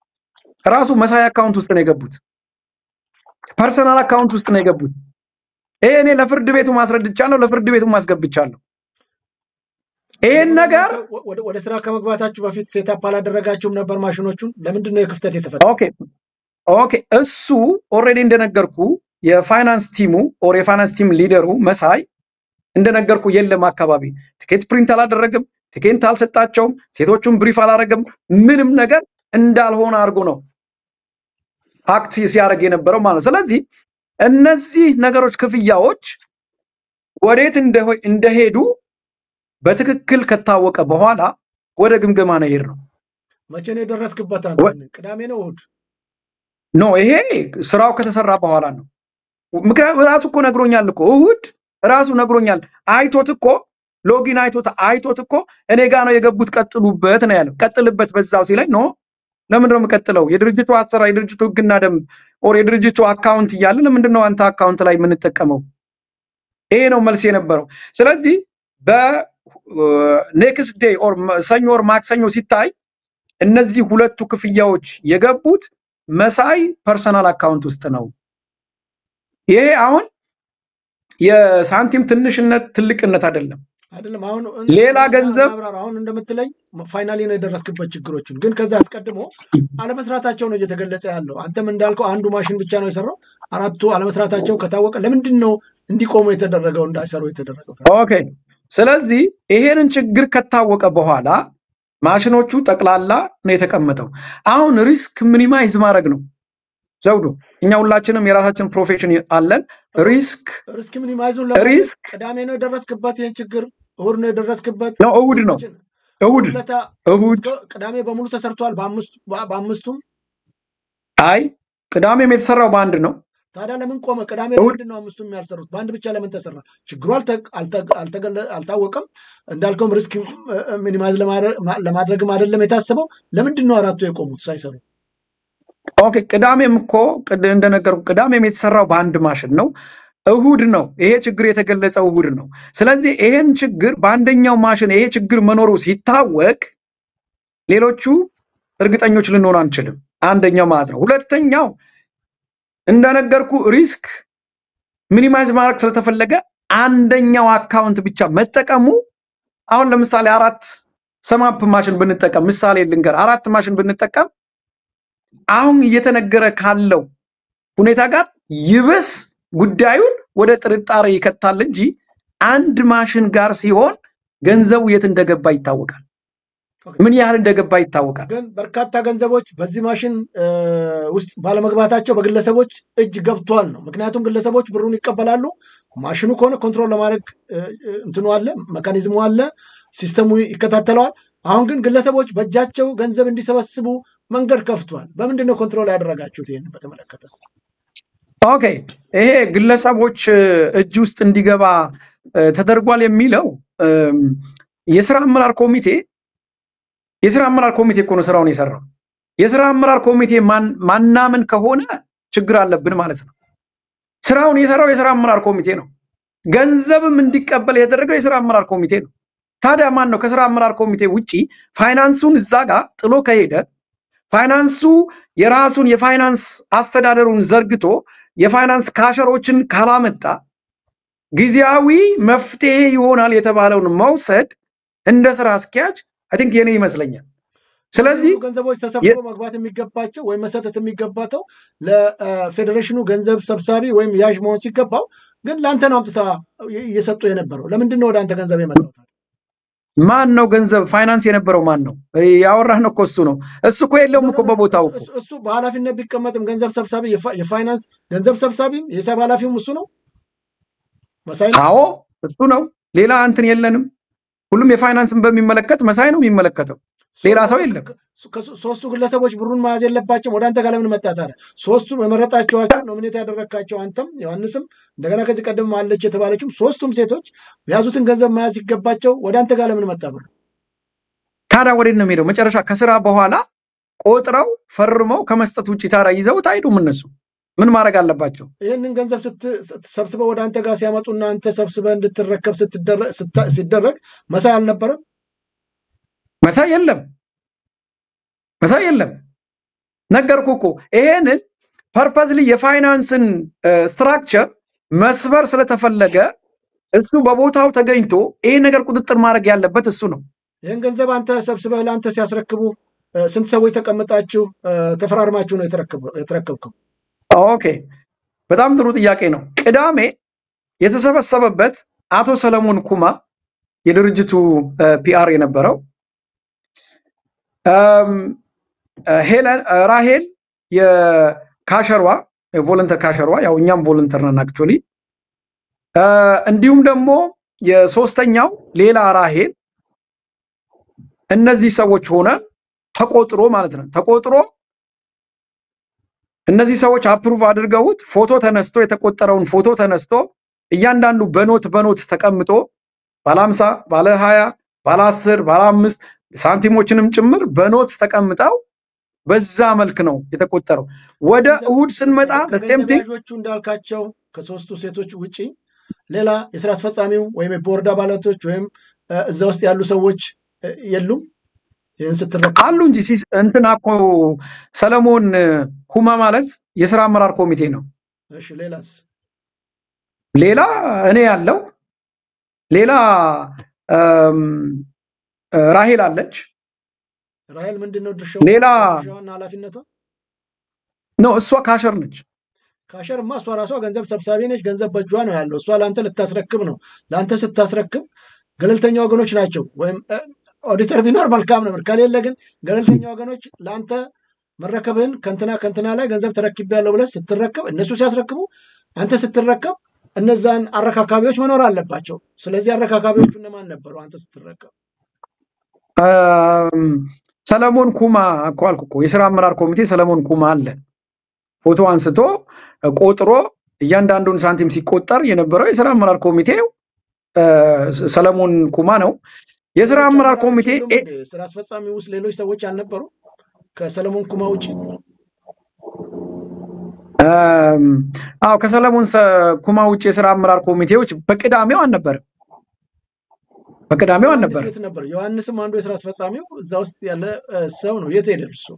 ራሱ መሳይ አካውንት ውስጥ ነው የገቡት። ፐርሰናል አካውንት ውስጥ ነው የገቡት። ይሄ እኔ ለፍርድ ቤቱ ማስረድቻለሁ፣ ለፍርድ ቤቱ ማስገብቻለሁ። ይሄን ነገር ወደ- ወደ- ወደ ስራ ከመግባታችሁ በፊት ሴታፕ አላደረጋችሁም ነበር ማሽኖቹን? ለምንድን ነው የክፍተት የተፈጠረው? ኦኬ ኦኬ እሱ ኦልሬዲ እንደነገርኩ የፋይናንስ ቲሙ ኦር የፋይናንስ ቲም ሊደሩ መሳይ እንደነገርኩ የለም አካባቢ ቲኬት ፕሪንት አላደረግም፣ ቲኬት አልሰጣቸውም፣ ሴቶቹን ብሪፍ አላደረግም። ምንም ነገር እንዳልሆነ አድርጎ ነው አክት ሲያደርግ የነበረው ማለት ነው። ስለዚህ እነዚህ ነገሮች ክፍያዎች ወዴት እንደሆ- እንደሄዱ በትክክል ከታወቀ በኋላ ወደ ግምገማ ነው የሄድነው። መቼ ነው የደረስክበት? አንተ ወ- ቅዳሜ ነው እሑድ? ኖ ይሄ ስራው ከተሰራ በኋላ ነው። ምክንያቱም ራሱ እኮ ነግሮኛል እኮ እሁድ ራሱ ነግሮኛል። አይቶት እኮ ሎጊን አይቶት አይቶት እኮ እኔ ጋ ነው የገቡት ቀጥሉበት ነው ያለው። ቀጥልበት በዛው ሲለኝ ኖ ለምንድን ነው የምቀጥለው? የድርጅቱ አሰራር የድርጅቱ ህግና ደንብ ኦር የድርጅቱ አካውንት እያለ ለምንድን ነው አንተ አካውንት ላይ የምንጠቀመው? ይሄ ነው መልስ የነበረው። ስለዚህ በኔክስት ዴይ ኦር ሰኞ ኦር ማክሰኞ ሲታይ እነዚህ ሁለቱ ክፍያዎች የገቡት መሳይ ፐርሰናል አካውንት ውስጥ ነው። ይሄ አሁን የሳንቲም ትንሽነት ትልቅነት አይደለም። አይደለም አሁን ሌላ ገንዘብ- እናብራራ። አሁን እንደምትለኝ ፋይናሊ ነው የደረስክበት ችግሮችን፣ ግን ከዛ አስቀድሞ አለመስራታቸው ነው እየተገለጸ ያለው። አንተም እንዳልከው አንዱ ማሽን ብቻ ነው የሰራው። አራቱ አለመስራታቸው ከታወቀ ለምንድን ነው እንዲቆሙ የተደረገው እንዳይሰሩ የተደረገው? ኦኬ። ስለዚህ ይሄንን ችግር ከታወቀ በኋላ ማሽኖቹ ጠቅላላ ነው የተቀመጠው። አሁን ሪስክ ሚኒማይዝ ማድረግ ነው ዘውዱ። እኛ ሁላችንም የራሳችን ፕሮፌሽን አለን። ሪስክ ሪስክ ሚኒማይዙን ለማድረግ ሪስክ ቅዳሜ ነው የደረስክበት ይህን ችግር፣ እሑድ ነው የደረስክበት። ነው እሁድ ነው እሁድ ለታ እሁድ እስከ ቅዳሜ በሙሉ ተሰርቷል። በአምስቱ በአምስቱም አይ ቅዳሜም የተሰራው በአንድ ነው። ታዲያ ለምን ቆመ? ቅዳሜ እሑድ- ለምንድን ነው አምስቱም ያልሰሩት? በአንድ ብቻ ለምን ተሰራ? ችግሩ አልተ- አልተ- አልተገለ- አልታወቀም። እንዳልከውም ሪስክ ሚኒማይዝ ለማድረግም አይደለም የታሰበው። ለምንድን ነው አራቱ የቆሙት ሳይሰሩ? ኦኬ ቅዳሜም እኮ ቅድ- እንደነገርኩ ቅዳሜም የተሰራው በአንድ ማሽን ነው። እሁድ ነው ይሄ ችግር የተገለጸው እሁድ ነው። ስለዚህ ይሄን ችግር በአንደኛው ማሽን ይሄ ችግር መኖሩ ሲታወቅ ሌሎቹ እርግጠኞች ልንሆን አንችልም። አንደኛው ማለት ነው። ሁለተኛው እንደነገርኩ ሪስክ ሚኒማይዝ ማድረግ ስለተፈለገ አንደኛው አካውንት ብቻ መጠቀሙ አሁን ለምሳሌ አራት ሰማፕ ማሽን ብንጠቀም ምሳሌ ልንገር፣ አራት ማሽን ብንጠቀም አሁን እየተነገረ ካለው ሁኔታ ጋር ይብስ ጉዳዩን ወደ ጥርጣሬ ይከታል እንጂ አንድ ማሽን ጋር ሲሆን ገንዘቡ የት እንደገባ ይታወቃል። ምን ያህል እንደገባ ይታወቃል። ግን በርካታ ገንዘቦች በዚህ ማሽን እ፣ ውስጥ ባለመግባታቸው በግለሰቦች እጅ ገብቷል ነው። ምክንያቱም ግለሰቦች ብሩን ይቀበላሉ። ማሽኑ ከሆነ ኮንትሮል ለማድረግ እ፣ እ፣ እንትኑ አለ፣ መካኒዝሙ አለ፣ ሲስተሙ ይከታተለዋል። አሁን ግን ግለሰቦች በእጃቸው ገንዘብ እንዲሰበስቡ መንገድ ከፍቷል። በምንድን ነው ኮንትሮል ያደረጋችሁት? ይህንን በተመለከተ ኦኬ ይሄ ግለሰቦች እ፣ እጅ ውስጥ እንዲገባ እ፣ ተደርጓል የሚለው እም፣ የስራ አመራር ኮሚቴ የስራ አመራር ኮሚቴ እኮ ነው ስራውን የሰራው። የስራ አመራር ኮሚቴ ማን- ማናምን ከሆነ ችግር አለብን ማለት ነው። ስራውን የሰራው የስራ አመራር ኮሚቴ ነው። ገንዘብም እንዲቀበል የተደረገው የስራ አመራር ኮሚቴ ነው። ታዲያ ማን ነው ከስራ አመራር ኮሚቴ ውጪ ፋይናንሱን እዛ ጋር ጥሎ ከሄደ ፋይናንሱ የራሱን የፋይናንስ አስተዳደሩን ዘርግቶ የፋይናንስ ካሸሮችን ካላመጣ ጊዜያዊ መፍትሄ ይሆናል የተባለውን መውሰድ እንደ ስራ አስኪያጅ አይ ቲንክ የኔ ይመስለኛል። ስለዚህ ብዙ ገንዘቦች ተሰብስበው መግባት የሚገባቸው ወይም መሰጠት የሚገባቸው ለፌዴሬሽኑ ገንዘብ ሰብሳቢ ወይም ያዥ መሆን ሲገባው ግን ለአንተ ነው አምጥታ እየሰጡ የነበረው። ለምንድን ነው ወደ አንተ ገንዘብ የመጣው? ማን ነው ገንዘብ ፋይናንስ የነበረው ማን ነው? ያወራህ ነው እኮ እሱ ነው። እሱ እኮ የለውም እኮ በቦታው እኮ እሱ- እሱ በኃላፊነት ቢቀመጥም ገንዘብ ሰብሳቢ የፋ- የፋይናንስ ገንዘብ ሰብሳቢም የሂሳብ ኃላፊውም እሱ ነው መሳይ ነው። አዎ እሱ ነው። ሌላ እንትን የለንም። ሁሉም የፋይናንስን በሚመለከት መሳይ ነው የሚመለከተው። ሌላ ሰው የለም። ከሶ- ሶስቱ ግለሰቦች ብሩን መያዝ የለባቸውም። ወደ አንተ ጋር ለምን መጣ ታዲያ? ሶስቱም የመረጣቸዋቸው ኖሚኔት ያደረግካቸው አንተም ዮሐንስም እንደገና ከዚህ ቀደም አለች የተባለችው ሶስቱም ሴቶች የያዙትን ገንዘብ መያዝ ሲገባቸው ወደ አንተ ጋር ለምን መጣ ብሩ? ታዲያ ወዴት ነው የሚሄደው? መጨረሻ ከስራ በኋላ ቆጥረው ፈርመው ከመስጠት ውጭ ታዲያ ይዘውት አይሄዱም። እነሱ ምን ማድረግ አለባቸው? ይህንን ገንዘብ ስት- ስት- ሰብስበው ወደ አንተ ጋር ሲያመጡና አንተ ሰብስበህ እንድትረከብ ስትደረ- ስታ- ሲደረግ መሳይ አልነበረም? መሳይ የለም፣ መሳይ የለም። ነገርኩ እኮ ይሄንን ፐርፐዝሊ የፋይናንስን ስትራክቸር መስበር ስለተፈለገ እሱ በቦታው ተገኝቶ ይህን ነገር ቁጥጥር ማድረግ ያለበት እሱ ነው። ይህን ገንዘብ አንተ ሰብስበህ ለአንተ ሲያስረክቡ እ፣ ስንት ሰዎች ተቀምጣችሁ እ፣ ተፈራርማችሁ ነው የተረከበ- የተረከብከው? ኦኬ፣ በጣም ጥሩ ጥያቄ ነው። ቅዳሜ የተሰበሰበበት አቶ ሰለሞን ኩማ የድርጅቱ ፒአር የነበረው እም፣ እ፣ ሄለን እ፣ ራሄል የካሸሯ የቮለንተር ካሸሯ ያው እኛም ቮለንተር ነን አክቹዋሊ እንዲሁም ደግሞ የሶስተኛው ሌላ ራሄል እነዚህ ሰዎች ሆነ ተቆጥሮ ማለት ነው ተቆጥሮ እነዚህ ሰዎች አፕሩቭ አድርገውት ፎቶ ተነስቶ የተቆጠረውን ፎቶ ተነስቶ እያንዳንዱ በኖት በኖት ተቀምጦ ባለ 50 ባለ 20 ባለ 10 ባለ 5 ሳንቲሞችንም ጭምር በኖት ተቀምጠው በዛ መልክ ነው የተቆጠረው። ወደ እሁድ ስንመጣ ሴም ከገንዘብ ቲንግ ያዦቹ እንዳልካቸው ከሶስቱ ሴቶች ውጪ ሌላ የስራ አስፈጻሚው ወይም የቦርድ አባላቶች ወይም እ፣ እዛ ውስጥ ያሉ ሰዎች እ፣ የሉም። ይህን ስትረከብ አሉ እንጂ ሲስ- እንትና እኮ ሰለሞን ኩማ ማለት የስራ አመራር ኮሚቴ ነው። እሺ፣ ሌላስ? ሌላ እኔ ያለው ሌላ እም፣ ራሄል አለች። ራሄል ምንድን ነው ድርሻው? ሌላ ድርሻዋና ኃላፊነቷ? ነው እሷ ካሸር ነች። ካሸርማ እሷ ራሷ ገንዘብ ሰብሳቢ ነች። ገንዘብ በእጇ ነው ያለው። እሷ ለአንተ ልታስረክብ ነው። ለአንተ ስታስረክብ ገለልተኛ ወገኖች ናቸው። ወይም እ፣ ኦዲተር ቢኖር መልካም ነበር። ከሌለ ግን ገለልተኛ ወገኖች ለአንተ መረከብህን ከንትና ከንትና ላይ ገንዘብ ተረክቤያለሁ ብለህ ስትረከብ፣ እነሱ ሲያስረክቡ፣ አንተ ስትረከብ እነዛን አረካካቢዎች መኖር አለባቸው። ስለዚህ አረካካቢዎቹ እነማን ነበሩ? አንተ ስትረከብ እም፣ ሰለሞን ኩማ እኮ አልኩ እኮ የስራ አመራር ኮሚቴ ሰለሞን ኩማ አለ። ፎቶ አንስቶ ቆጥሮ እያንዳንዱን ሳንቲም ሲቆጠር የነበረው የስራ አመራር ኮሚቴው እ፣ ሰለሞን ኩማ ነው። የስራ ሌሎች አመራር አመራሮች ኮሚቴ የሉም ኤ- እንዴ? ስራ አስፈጻሚ ውስጥ ሌሎች ሰዎች አልነበሩ ከሰለሞን ኩማ ውጭ? እም፣ አዎ ከሰለሞን ሰ- ኩማ ውጭ የስራ አመራር ኮሚቴዎች በቅዳሜው አልነበረም። በቅዳሜው ዮሐንስ አልነበረም። የት ነበር? ዮሐንስም አንዱ የስራ አስፈጻሚው እዛ ውስጥ ያለ እ፣ ሰው ነው። የት ሄደ እሱ?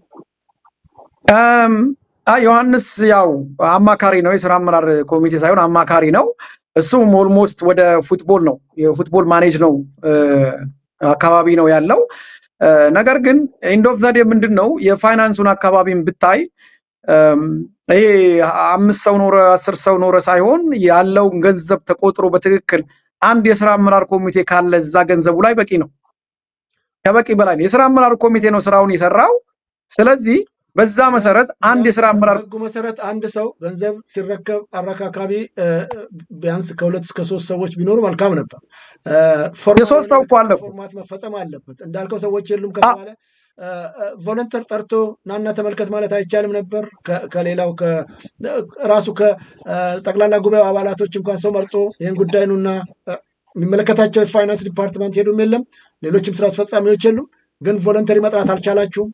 እም፣ አይ ዮሐንስ ያው አማካሪ ነው፣ የስራ አመራር ኮሚቴ ሳይሆን አማካሪ ነው። እሱም ኦልሞስት ወደ ፉትቦል ነው የፉትቦል ማኔጅ ነው እ፣ አካባቢ ነው ያለው። እ፣ ነገር ግን ኢንድ ኦፍ ዘዴ ምንድን ነው የፋይናንሱን አካባቢን ብታይ እም፣ ይሄ አምስት ሰው ኖረ አስር ሰው ኖረ ሳይሆን ያለውን ገንዘብ ተቆጥሮ በትክክል አንድ የስራ አመራር ኮሚቴ ካለ እዛ ገንዘቡ ላይ በቂ ነው፣ ከበቂ በላይ ነው። የስራ አመራር ኮሚቴ ነው ስራውን የሰራው። ስለዚህ በዛ መሰረት አንድ ቢያንስ የስራ አመራር በህጉ መሰረት አንድ ሰው ገንዘብ ሲረከብ አረካካቢ እ፣ ቢያንስ ከሁለት እስከ ሶስት ሰዎች ቢኖሩ መልካም ነበር። እ፣ ፎርማል የሶስት የሆነ ሰው እኮ አለ የርክክብ እኮ። ፎርማት መፈጸም አለበት። እንዳልከው ሰዎች የሉም አ- ከተባለ እ፣ እ፣ ቮለንተር ጠርቶ ናና ተመልከት ማለት አይቻልም ነበር። ከ- ከሌላው ከ- ራሱ ከጠቅላላ ጉባኤው አባላቶች እንኳን ሰው መርጦ ይህን ጉዳይ ኑና እ፣ የሚመለከታቸው የፋይናንስ ዲፓርትመንት ሄዱም የለም፣ ሌሎችም ስራ አስፈጻሚዎች የሉም። ግን ቮለንተሪ መጥራት አልቻላችሁም።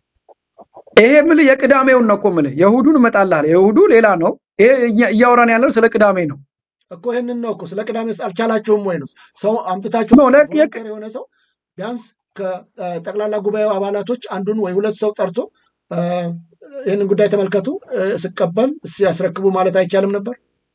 ይሄ የምልህ የቅዳሜውን ነው እኮ የምልህ። የእሑዱን እመጣልሃለሁ። የእሑዱ ሌላ ነው። ይሄ እኛ- እያወራን ያለው ስለ ቅዳሜ ነው። እኮ ይህንን ነው እኮ ስለ ቅዳሜ አልቻላችሁም ወይ ነው ሰው አምጥታችሁ ኖ ለ- የቅ- ቮለንተር የሆነ ሰው ቢያንስ ከጠቅላላ ጉባኤው አባላቶች አንዱን ወይ ሁለት ሰው ጠርቶ እ፣ ይህንን ጉዳይ ተመልከቱ እ፣ ስቀበል ሲያስረክቡ ማለት አይቻልም ነበር?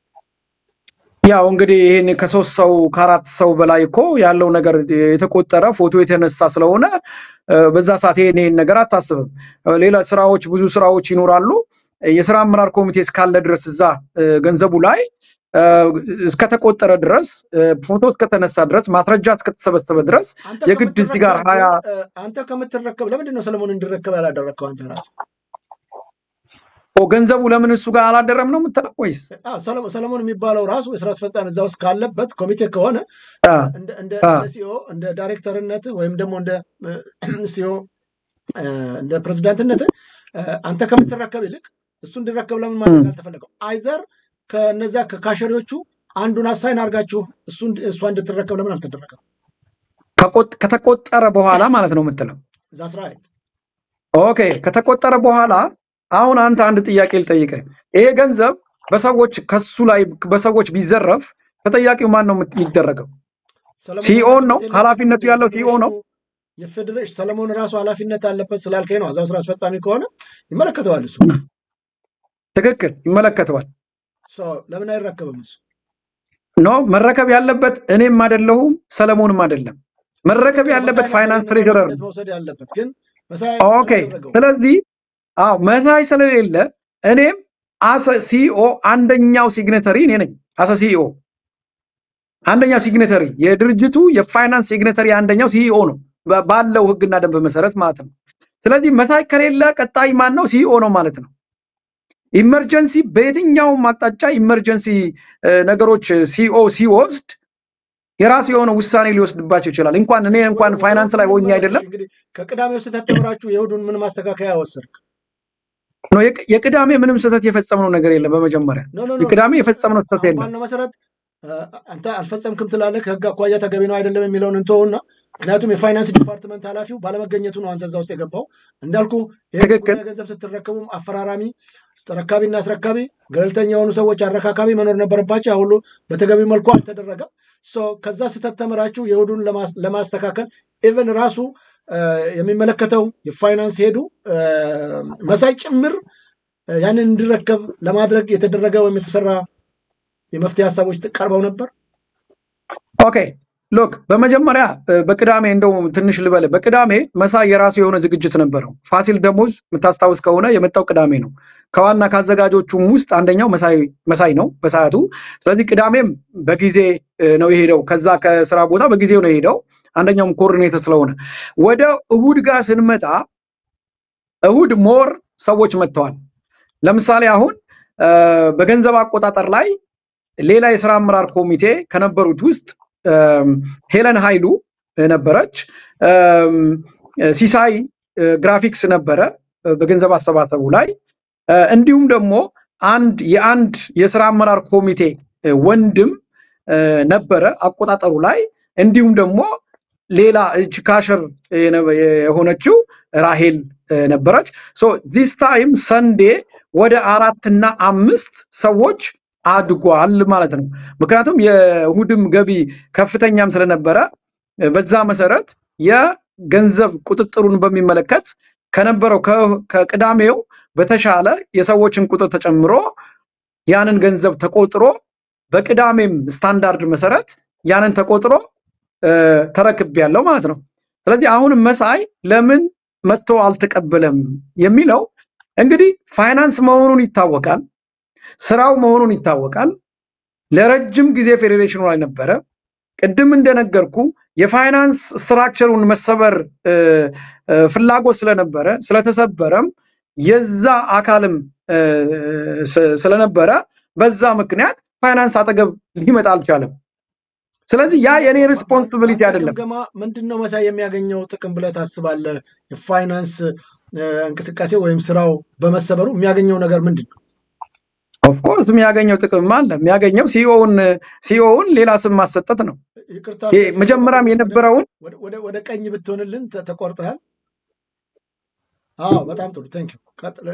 ያው እንግዲህ ይህን ከሶስት ሰው ከአራት ሰው በላይ እኮ ያለው ነገር የተቆጠረ ፎቶ የተነሳ ስለሆነ እ፣ በዛ ሰዓት ይሄን ይሄን ነገር አታስብም። እ፣ ሌላ ስራዎች ብዙ ስራዎች ይኖራሉ። የስራ አመራር ኮሚቴ እስካለ ድረስ እዛ እ፣ ገንዘቡ ላይ እ፣ እስከተቆጠረ ድረስ እ፣ ፎቶ እስከተነሳ ድረስ ማስረጃ እስከተሰበሰበ ድረስ አንተ የግድ እዚህ ጋር ከምትረከብ ሀያ ግን እ፣ አንተ ከምትረከብ ለምንድን ነው ሰለሞን እንዲረከብ ያላደረግከው አንተ ራስህ? ኦ፣ ገንዘቡ ለምን እሱ ጋር አላደረም ነው የምትለው ወይስ? አዎ፣ ሰለሞን ሰለሞን የሚባለው ራሱ የስራ አስፈጻሚ እዛ ውስጥ ካለበት ኮሚቴ ከሆነ አ፣ እንደ እንደ አ፣ እንደ ሲኦ እንደ ዳይሬክተርነት ወይም ደግሞ እንደ ሲኦ እንደ ፕሬዚዳንትነት አንተ ከምትረከብ ይልቅ እሱ እንዲረከብ ለምን ማድረግ እም፣ አልተፈለገው? አይዘር ከነዚያ ከካሸሪዎቹ አንዱን አሳይን አድርጋችሁ እሱ እሷ እንድትረከብ ለምን አልተደረገም? ከቆጥ- ከተቆጠረ በኋላ ማለት ነው የምትለው። ዛስ ራይት ኦኬ፣ ከተቆጠረ በኋላ አሁን አንተ አንድ ጥያቄ ልጠይቅህ። ይሄ ገንዘብ በሰዎች ከሱ ላይ በሰዎች ቢዘረፍ ተጠያቂው ማን ነው የምት- የሚደረገው? ሰለሞን ሲኦን ነው ኃላፊነት ኃላፊነቱ የለበትም። ያለው ሲኦ ነው። የፌዴሬሽኑ የፌዴሬሽን ሰለሞን ራሱ ኃላፊነት አለበት ስላልከኝ ነው። እዛው ስራ አስፈጻሚ ከሆነ ይመለከተዋል እሱ ትክክል፣ ይመለከተዋል። ሰው ለምን አይረከብም እሱ? ኖ መረከብ ያለበት እኔም አይደለሁም ሰለሞንም አይደለም። መረከብ ያለበት ፋይናንስ ትሬጀረር ነው። መውሰድ ያለበት ግን መሳይ ኦኬ። አላደረገውም። ስለዚህ አዎ መሳይ ስለሌለ እኔም አሰ ሲኦ አንደኛው ሲግኔተሪ እኔ ነኝ። አሰ ሲኦ አንደኛው ሲግኔተሪ የድርጅቱ የፋይናንስ ሲግኔተሪ አንደኛው ሲኢኦ ነው በ- ባለው ህግና ደንብ መሰረት ማለት ነው። ስለዚህ መሳይ ከሌለ ቀጣይ ማን ነው? ሲኢኦ ነው ማለት ነው። ኢመርጀንሲ በየትኛውም አቅጣጫ ኢመርጀንሲ እ፣ ነገሮች ሲኦ ሲወስድ የራሱ የሆነ ውሳኔ ሊወስድባቸው ይችላል። እንኳን እኔ እንኳን ፋይናንስ ላይ ሆኜ አይደለም እንግዲህ ከቅዳሜው ስህተት ተምራችሁ የእሑዱን ምን ማስተካከያ ወሰድክ? ነው የቅ- የቅዳሜ ምንም ስህተት የፈጸምነው ነገር የለም። በመጀመሪያ ኖ ኖ ኖ የቅዳሜ የፈጸምነው ስህተት አሁን የለም። ባልነው መሰረት አ፣ አንተ አልፈጸምክም ትላለህ። ከህግ አኳያ ተገቢ ነው አይደለም የሚለውን እንተውና፣ ምክንያቱም የፋይናንስ ዲፓርትመንት ኃላፊው ባለመገኘቱ ነው አንተ እዛ ውስጥ የገባው። እንዳልኩ ይህ ትክክል። ገንዘብ ስትረከቡም አፈራራሚ ተረካቢና አስረካቢ ገለልተኛ የሆኑ ሰዎች አረካካቢ መኖር ነበረባቸው። ያ ሁሉ በተገቢ መልኩ አልተደረገም። ሶ ከዛ ስህተት ተምራችሁ የእሑዱን ለማስ- ለማስተካከል ኢቨን ራሱ አ፣ የሚመለከተው የፋይናንስ ሄዱ አ፣ መሳይ ጭምር አ፣ ያንን እንዲረከብ ለማድረግ የተደረገ ወይም የተሰራ የመፍትሄ ሀሳቦች ቀርበው ነበር። ኦኬ ሎክ በመጀመሪያ እ፣ በቅዳሜ እንደው ትንሽ ልበል። በቅዳሜ መሳይ የራሱ የሆነ ዝግጅት ነበረው። ፋሲል ደሞዝ የምታስታውስ ከሆነ የመጣው ቅዳሜ ነው። ከዋና ከአዘጋጆቹም ውስጥ አንደኛው መሳይ መሳይ ነው በሰዓቱ። ስለዚህ ቅዳሜም በጊዜ እ፣ ነው የሄደው። ከዛ ከስራ ቦታ በጊዜው ነው የሄደው። አንደኛውም ኮኦርዲኔተር ስለሆነ ወደ እሁድ ጋር ስንመጣ እሁድ ሞር ሰዎች መጥተዋል። ለምሳሌ አሁን እ፣ በገንዘብ አቆጣጠር ላይ ሌላ የስራ አመራር ኮሚቴ ከነበሩት ውስጥ እም፣ ሄለን ኃይሉ ነበረች። እም፣ ሲሳይ እ፣ ግራፊክስ ነበረ እ፣ በገንዘብ አሰባሰቡ ላይ እ፣ እንዲሁም ደግሞ አንድ የአንድ የስራ አመራር ኮሚቴ እ፣ ወንድም እ፣ ነበረ አቆጣጠሩ ላይ እንዲሁም ደግሞ ሌላ እጅ ካሸር የነ- የሆነችው ራሄል እ፣ ነበረች። ሶ ዚስ ታይም ሰንዴ ወደ አራትና አምስት ሰዎች አድጓል ማለት ነው። ምክንያቱም የእሁድም ገቢ ከፍተኛም ስለነበረ እ፣ በዛ መሰረት የገንዘብ ቁጥጥሩን በሚመለከት ከነበረው ከ- ከቅዳሜው በተሻለ የሰዎችን ቁጥር ተጨምሮ ያንን ገንዘብ ተቆጥሮ በቅዳሜም ስታንዳርድ መሰረት ያንን ተቆጥሮ እ፣ ተረክቤያለሁ ማለት ነው። ስለዚህ አሁን መሳይ ለምን መጥቶ አልተቀበለም የሚለው እንግዲህ ፋይናንስ መሆኑን ይታወቃል፣ ስራው መሆኑን ይታወቃል። ለረጅም ጊዜ ፌዴሬሽኑ ላይ ነበረ። ቅድም እንደነገርኩ የፋይናንስ ስትራክቸሩን መሰበር እ፣ እ፣ ፍላጎት ስለነበረ ስለተሰበረም የዛ አካልም እ፣ ስ- ስለነበረ በዛ ምክንያት ፋይናንስ አጠገብ ሊመጣ አልቻለም። ስለዚህ ያ የኔ ሪስፖንሲቢሊቲ በአንተ አይደለም። ግምገማ ምንድን ነው መሳይ የሚያገኘው ጥቅም ብለህ ታስባለህ? የፋይናንስ እ፣ እንቅስቃሴ ወይም ስራው በመሰበሩ የሚያገኘው ነገር ምንድን ነው? ኦፍኮርስ የሚያገኘው ጥቅም አለ። የሚያገኘው ሲኦውን ሲኦውን ሌላ ስም ማሰጠት ነው። ይቅርታ ይሄ መጀመሪያም የነበረውን ወደ- ወደ- ወደ ቀኝ ብትሆንልን ተ- ተቆርጠሃል። አዎ በጣም ጥሩ ቴንክ ዩ። ቀጥል።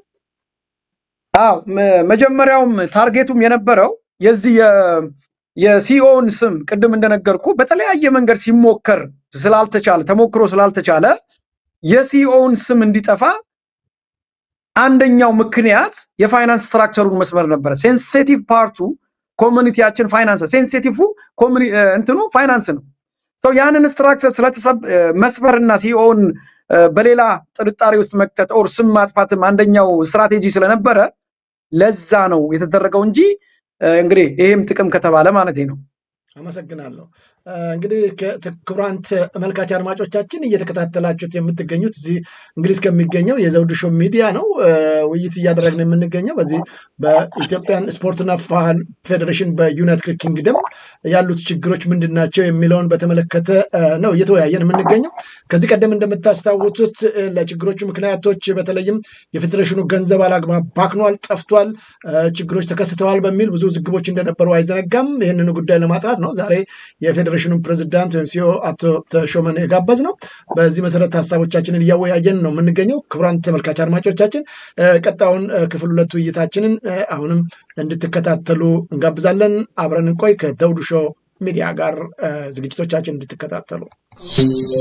አዎ መ- መጀመሪያውም ታርጌቱም የነበረው የዚህ የ- የሲኦውን ስም ቅድም እንደነገርኩ በተለያየ መንገድ ሲሞከር ስላልተቻለ ተሞክሮ ስላልተቻለ የሲኦውን ስም እንዲጠፋ አንደኛው ምክንያት የፋይናንስ ስትራክቸሩን መስመር ነበረ። ሴንሲቲቭ ፓርቱ ኮሚኒቲያችን ፋይናንስ ሴንሲቲቭ እንትኑ ፋይናንስ ነው። ሰው ያንን ስትራክቸር ስለተሰብ መስመርና ሲኦን በሌላ ጥርጣሬ ውስጥ መክተት ኦር ስም ማጥፋትም አንደኛው ስትራቴጂ ስለነበረ ለዛ ነው የተደረገው እንጂ እ፣ እንግዲህ ይሄም ጥቅም ከተባለ ማለት ነው። አመሰግናለሁ። እ፣ እንግዲህ ከ- ት- ክቡራን ተመልካች አድማጮቻችን እየተከታተላችሁት የምትገኙት እዚህ እንግሊዝ ከሚገኘው የዘውዱ ሾው ሚዲያ ነው። እ፣ ውይይት እያደረግን የምንገኘው በዚህ በኢትዮጵያን ስፖርትና ባህል ፌዴሬሽን በዩናይትድ ኪንግደም ያሉት ችግሮች ምንድን ናቸው የሚለውን በተመለከተ እ፣ ነው እየተወያየን የምንገኘው። ከዚህ ቀደም እንደምታስታውሱት እ፣ ለችግሮቹ ምክንያቶች በተለይም የፌዴሬሽኑ ገንዘብ አላግባብ ባክኗል፣ ጠፍቷል፣ እ፣ ችግሮች ተከስተዋል በሚል ብዙ ዝግቦች እንደነበሩ አይዘነጋም። ይህንኑ ጉዳይ ለማጥራት ነው ዛሬ የፌዴሬሽኑ ፕሬዚዳንት ወይም ሲኦ አቶ ተሾመን የጋበዝ ነው። በዚህ መሰረት ሀሳቦቻችንን እያወያየን ነው የምንገኘው። ክቡራን ተመልካች አድማጮቻችን እ፣ ቀጣዩን እ፣ ክፍል ሁለት ውይይታችንን እ፣ አሁንም እንድትከታተሉ እንጋብዛለን። አብረን እንቆይ። ከዘውዱ ሾው ሚዲያ ጋር እ፣ ዝግጅቶቻችን እንድትከታተሉ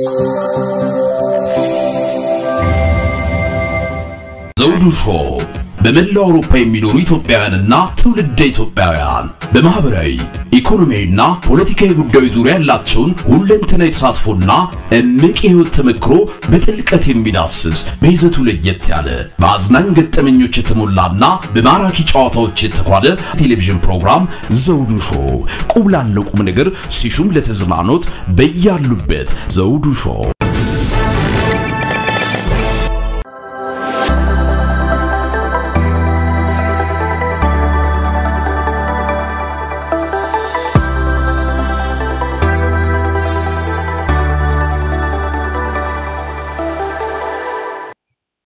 ዘውዱ ሾው በመላው አውሮፓ የሚኖሩ ኢትዮጵያውያንና ትውልደ ኢትዮጵያውያን በማህበራዊ ኢኮኖሚያዊና ፖለቲካዊ ጉዳዮች ዙሪያ ያላቸውን ሁለንተናዊ ተሳትፎና እምቅ የህይወት ተመክሮ በጥልቀት የሚዳስስ በይዘቱ ለየት ያለ በአዝናኝ ገጠመኞች የተሞላና በማራኪ ጨዋታዎች የተኳለ ቴሌቪዥን ፕሮግራም ዘውዱ ሾው ቁም ላለው ቁም ነገር ሲሹም ለተዝናኖት በያሉበት ዘውዱ ሾው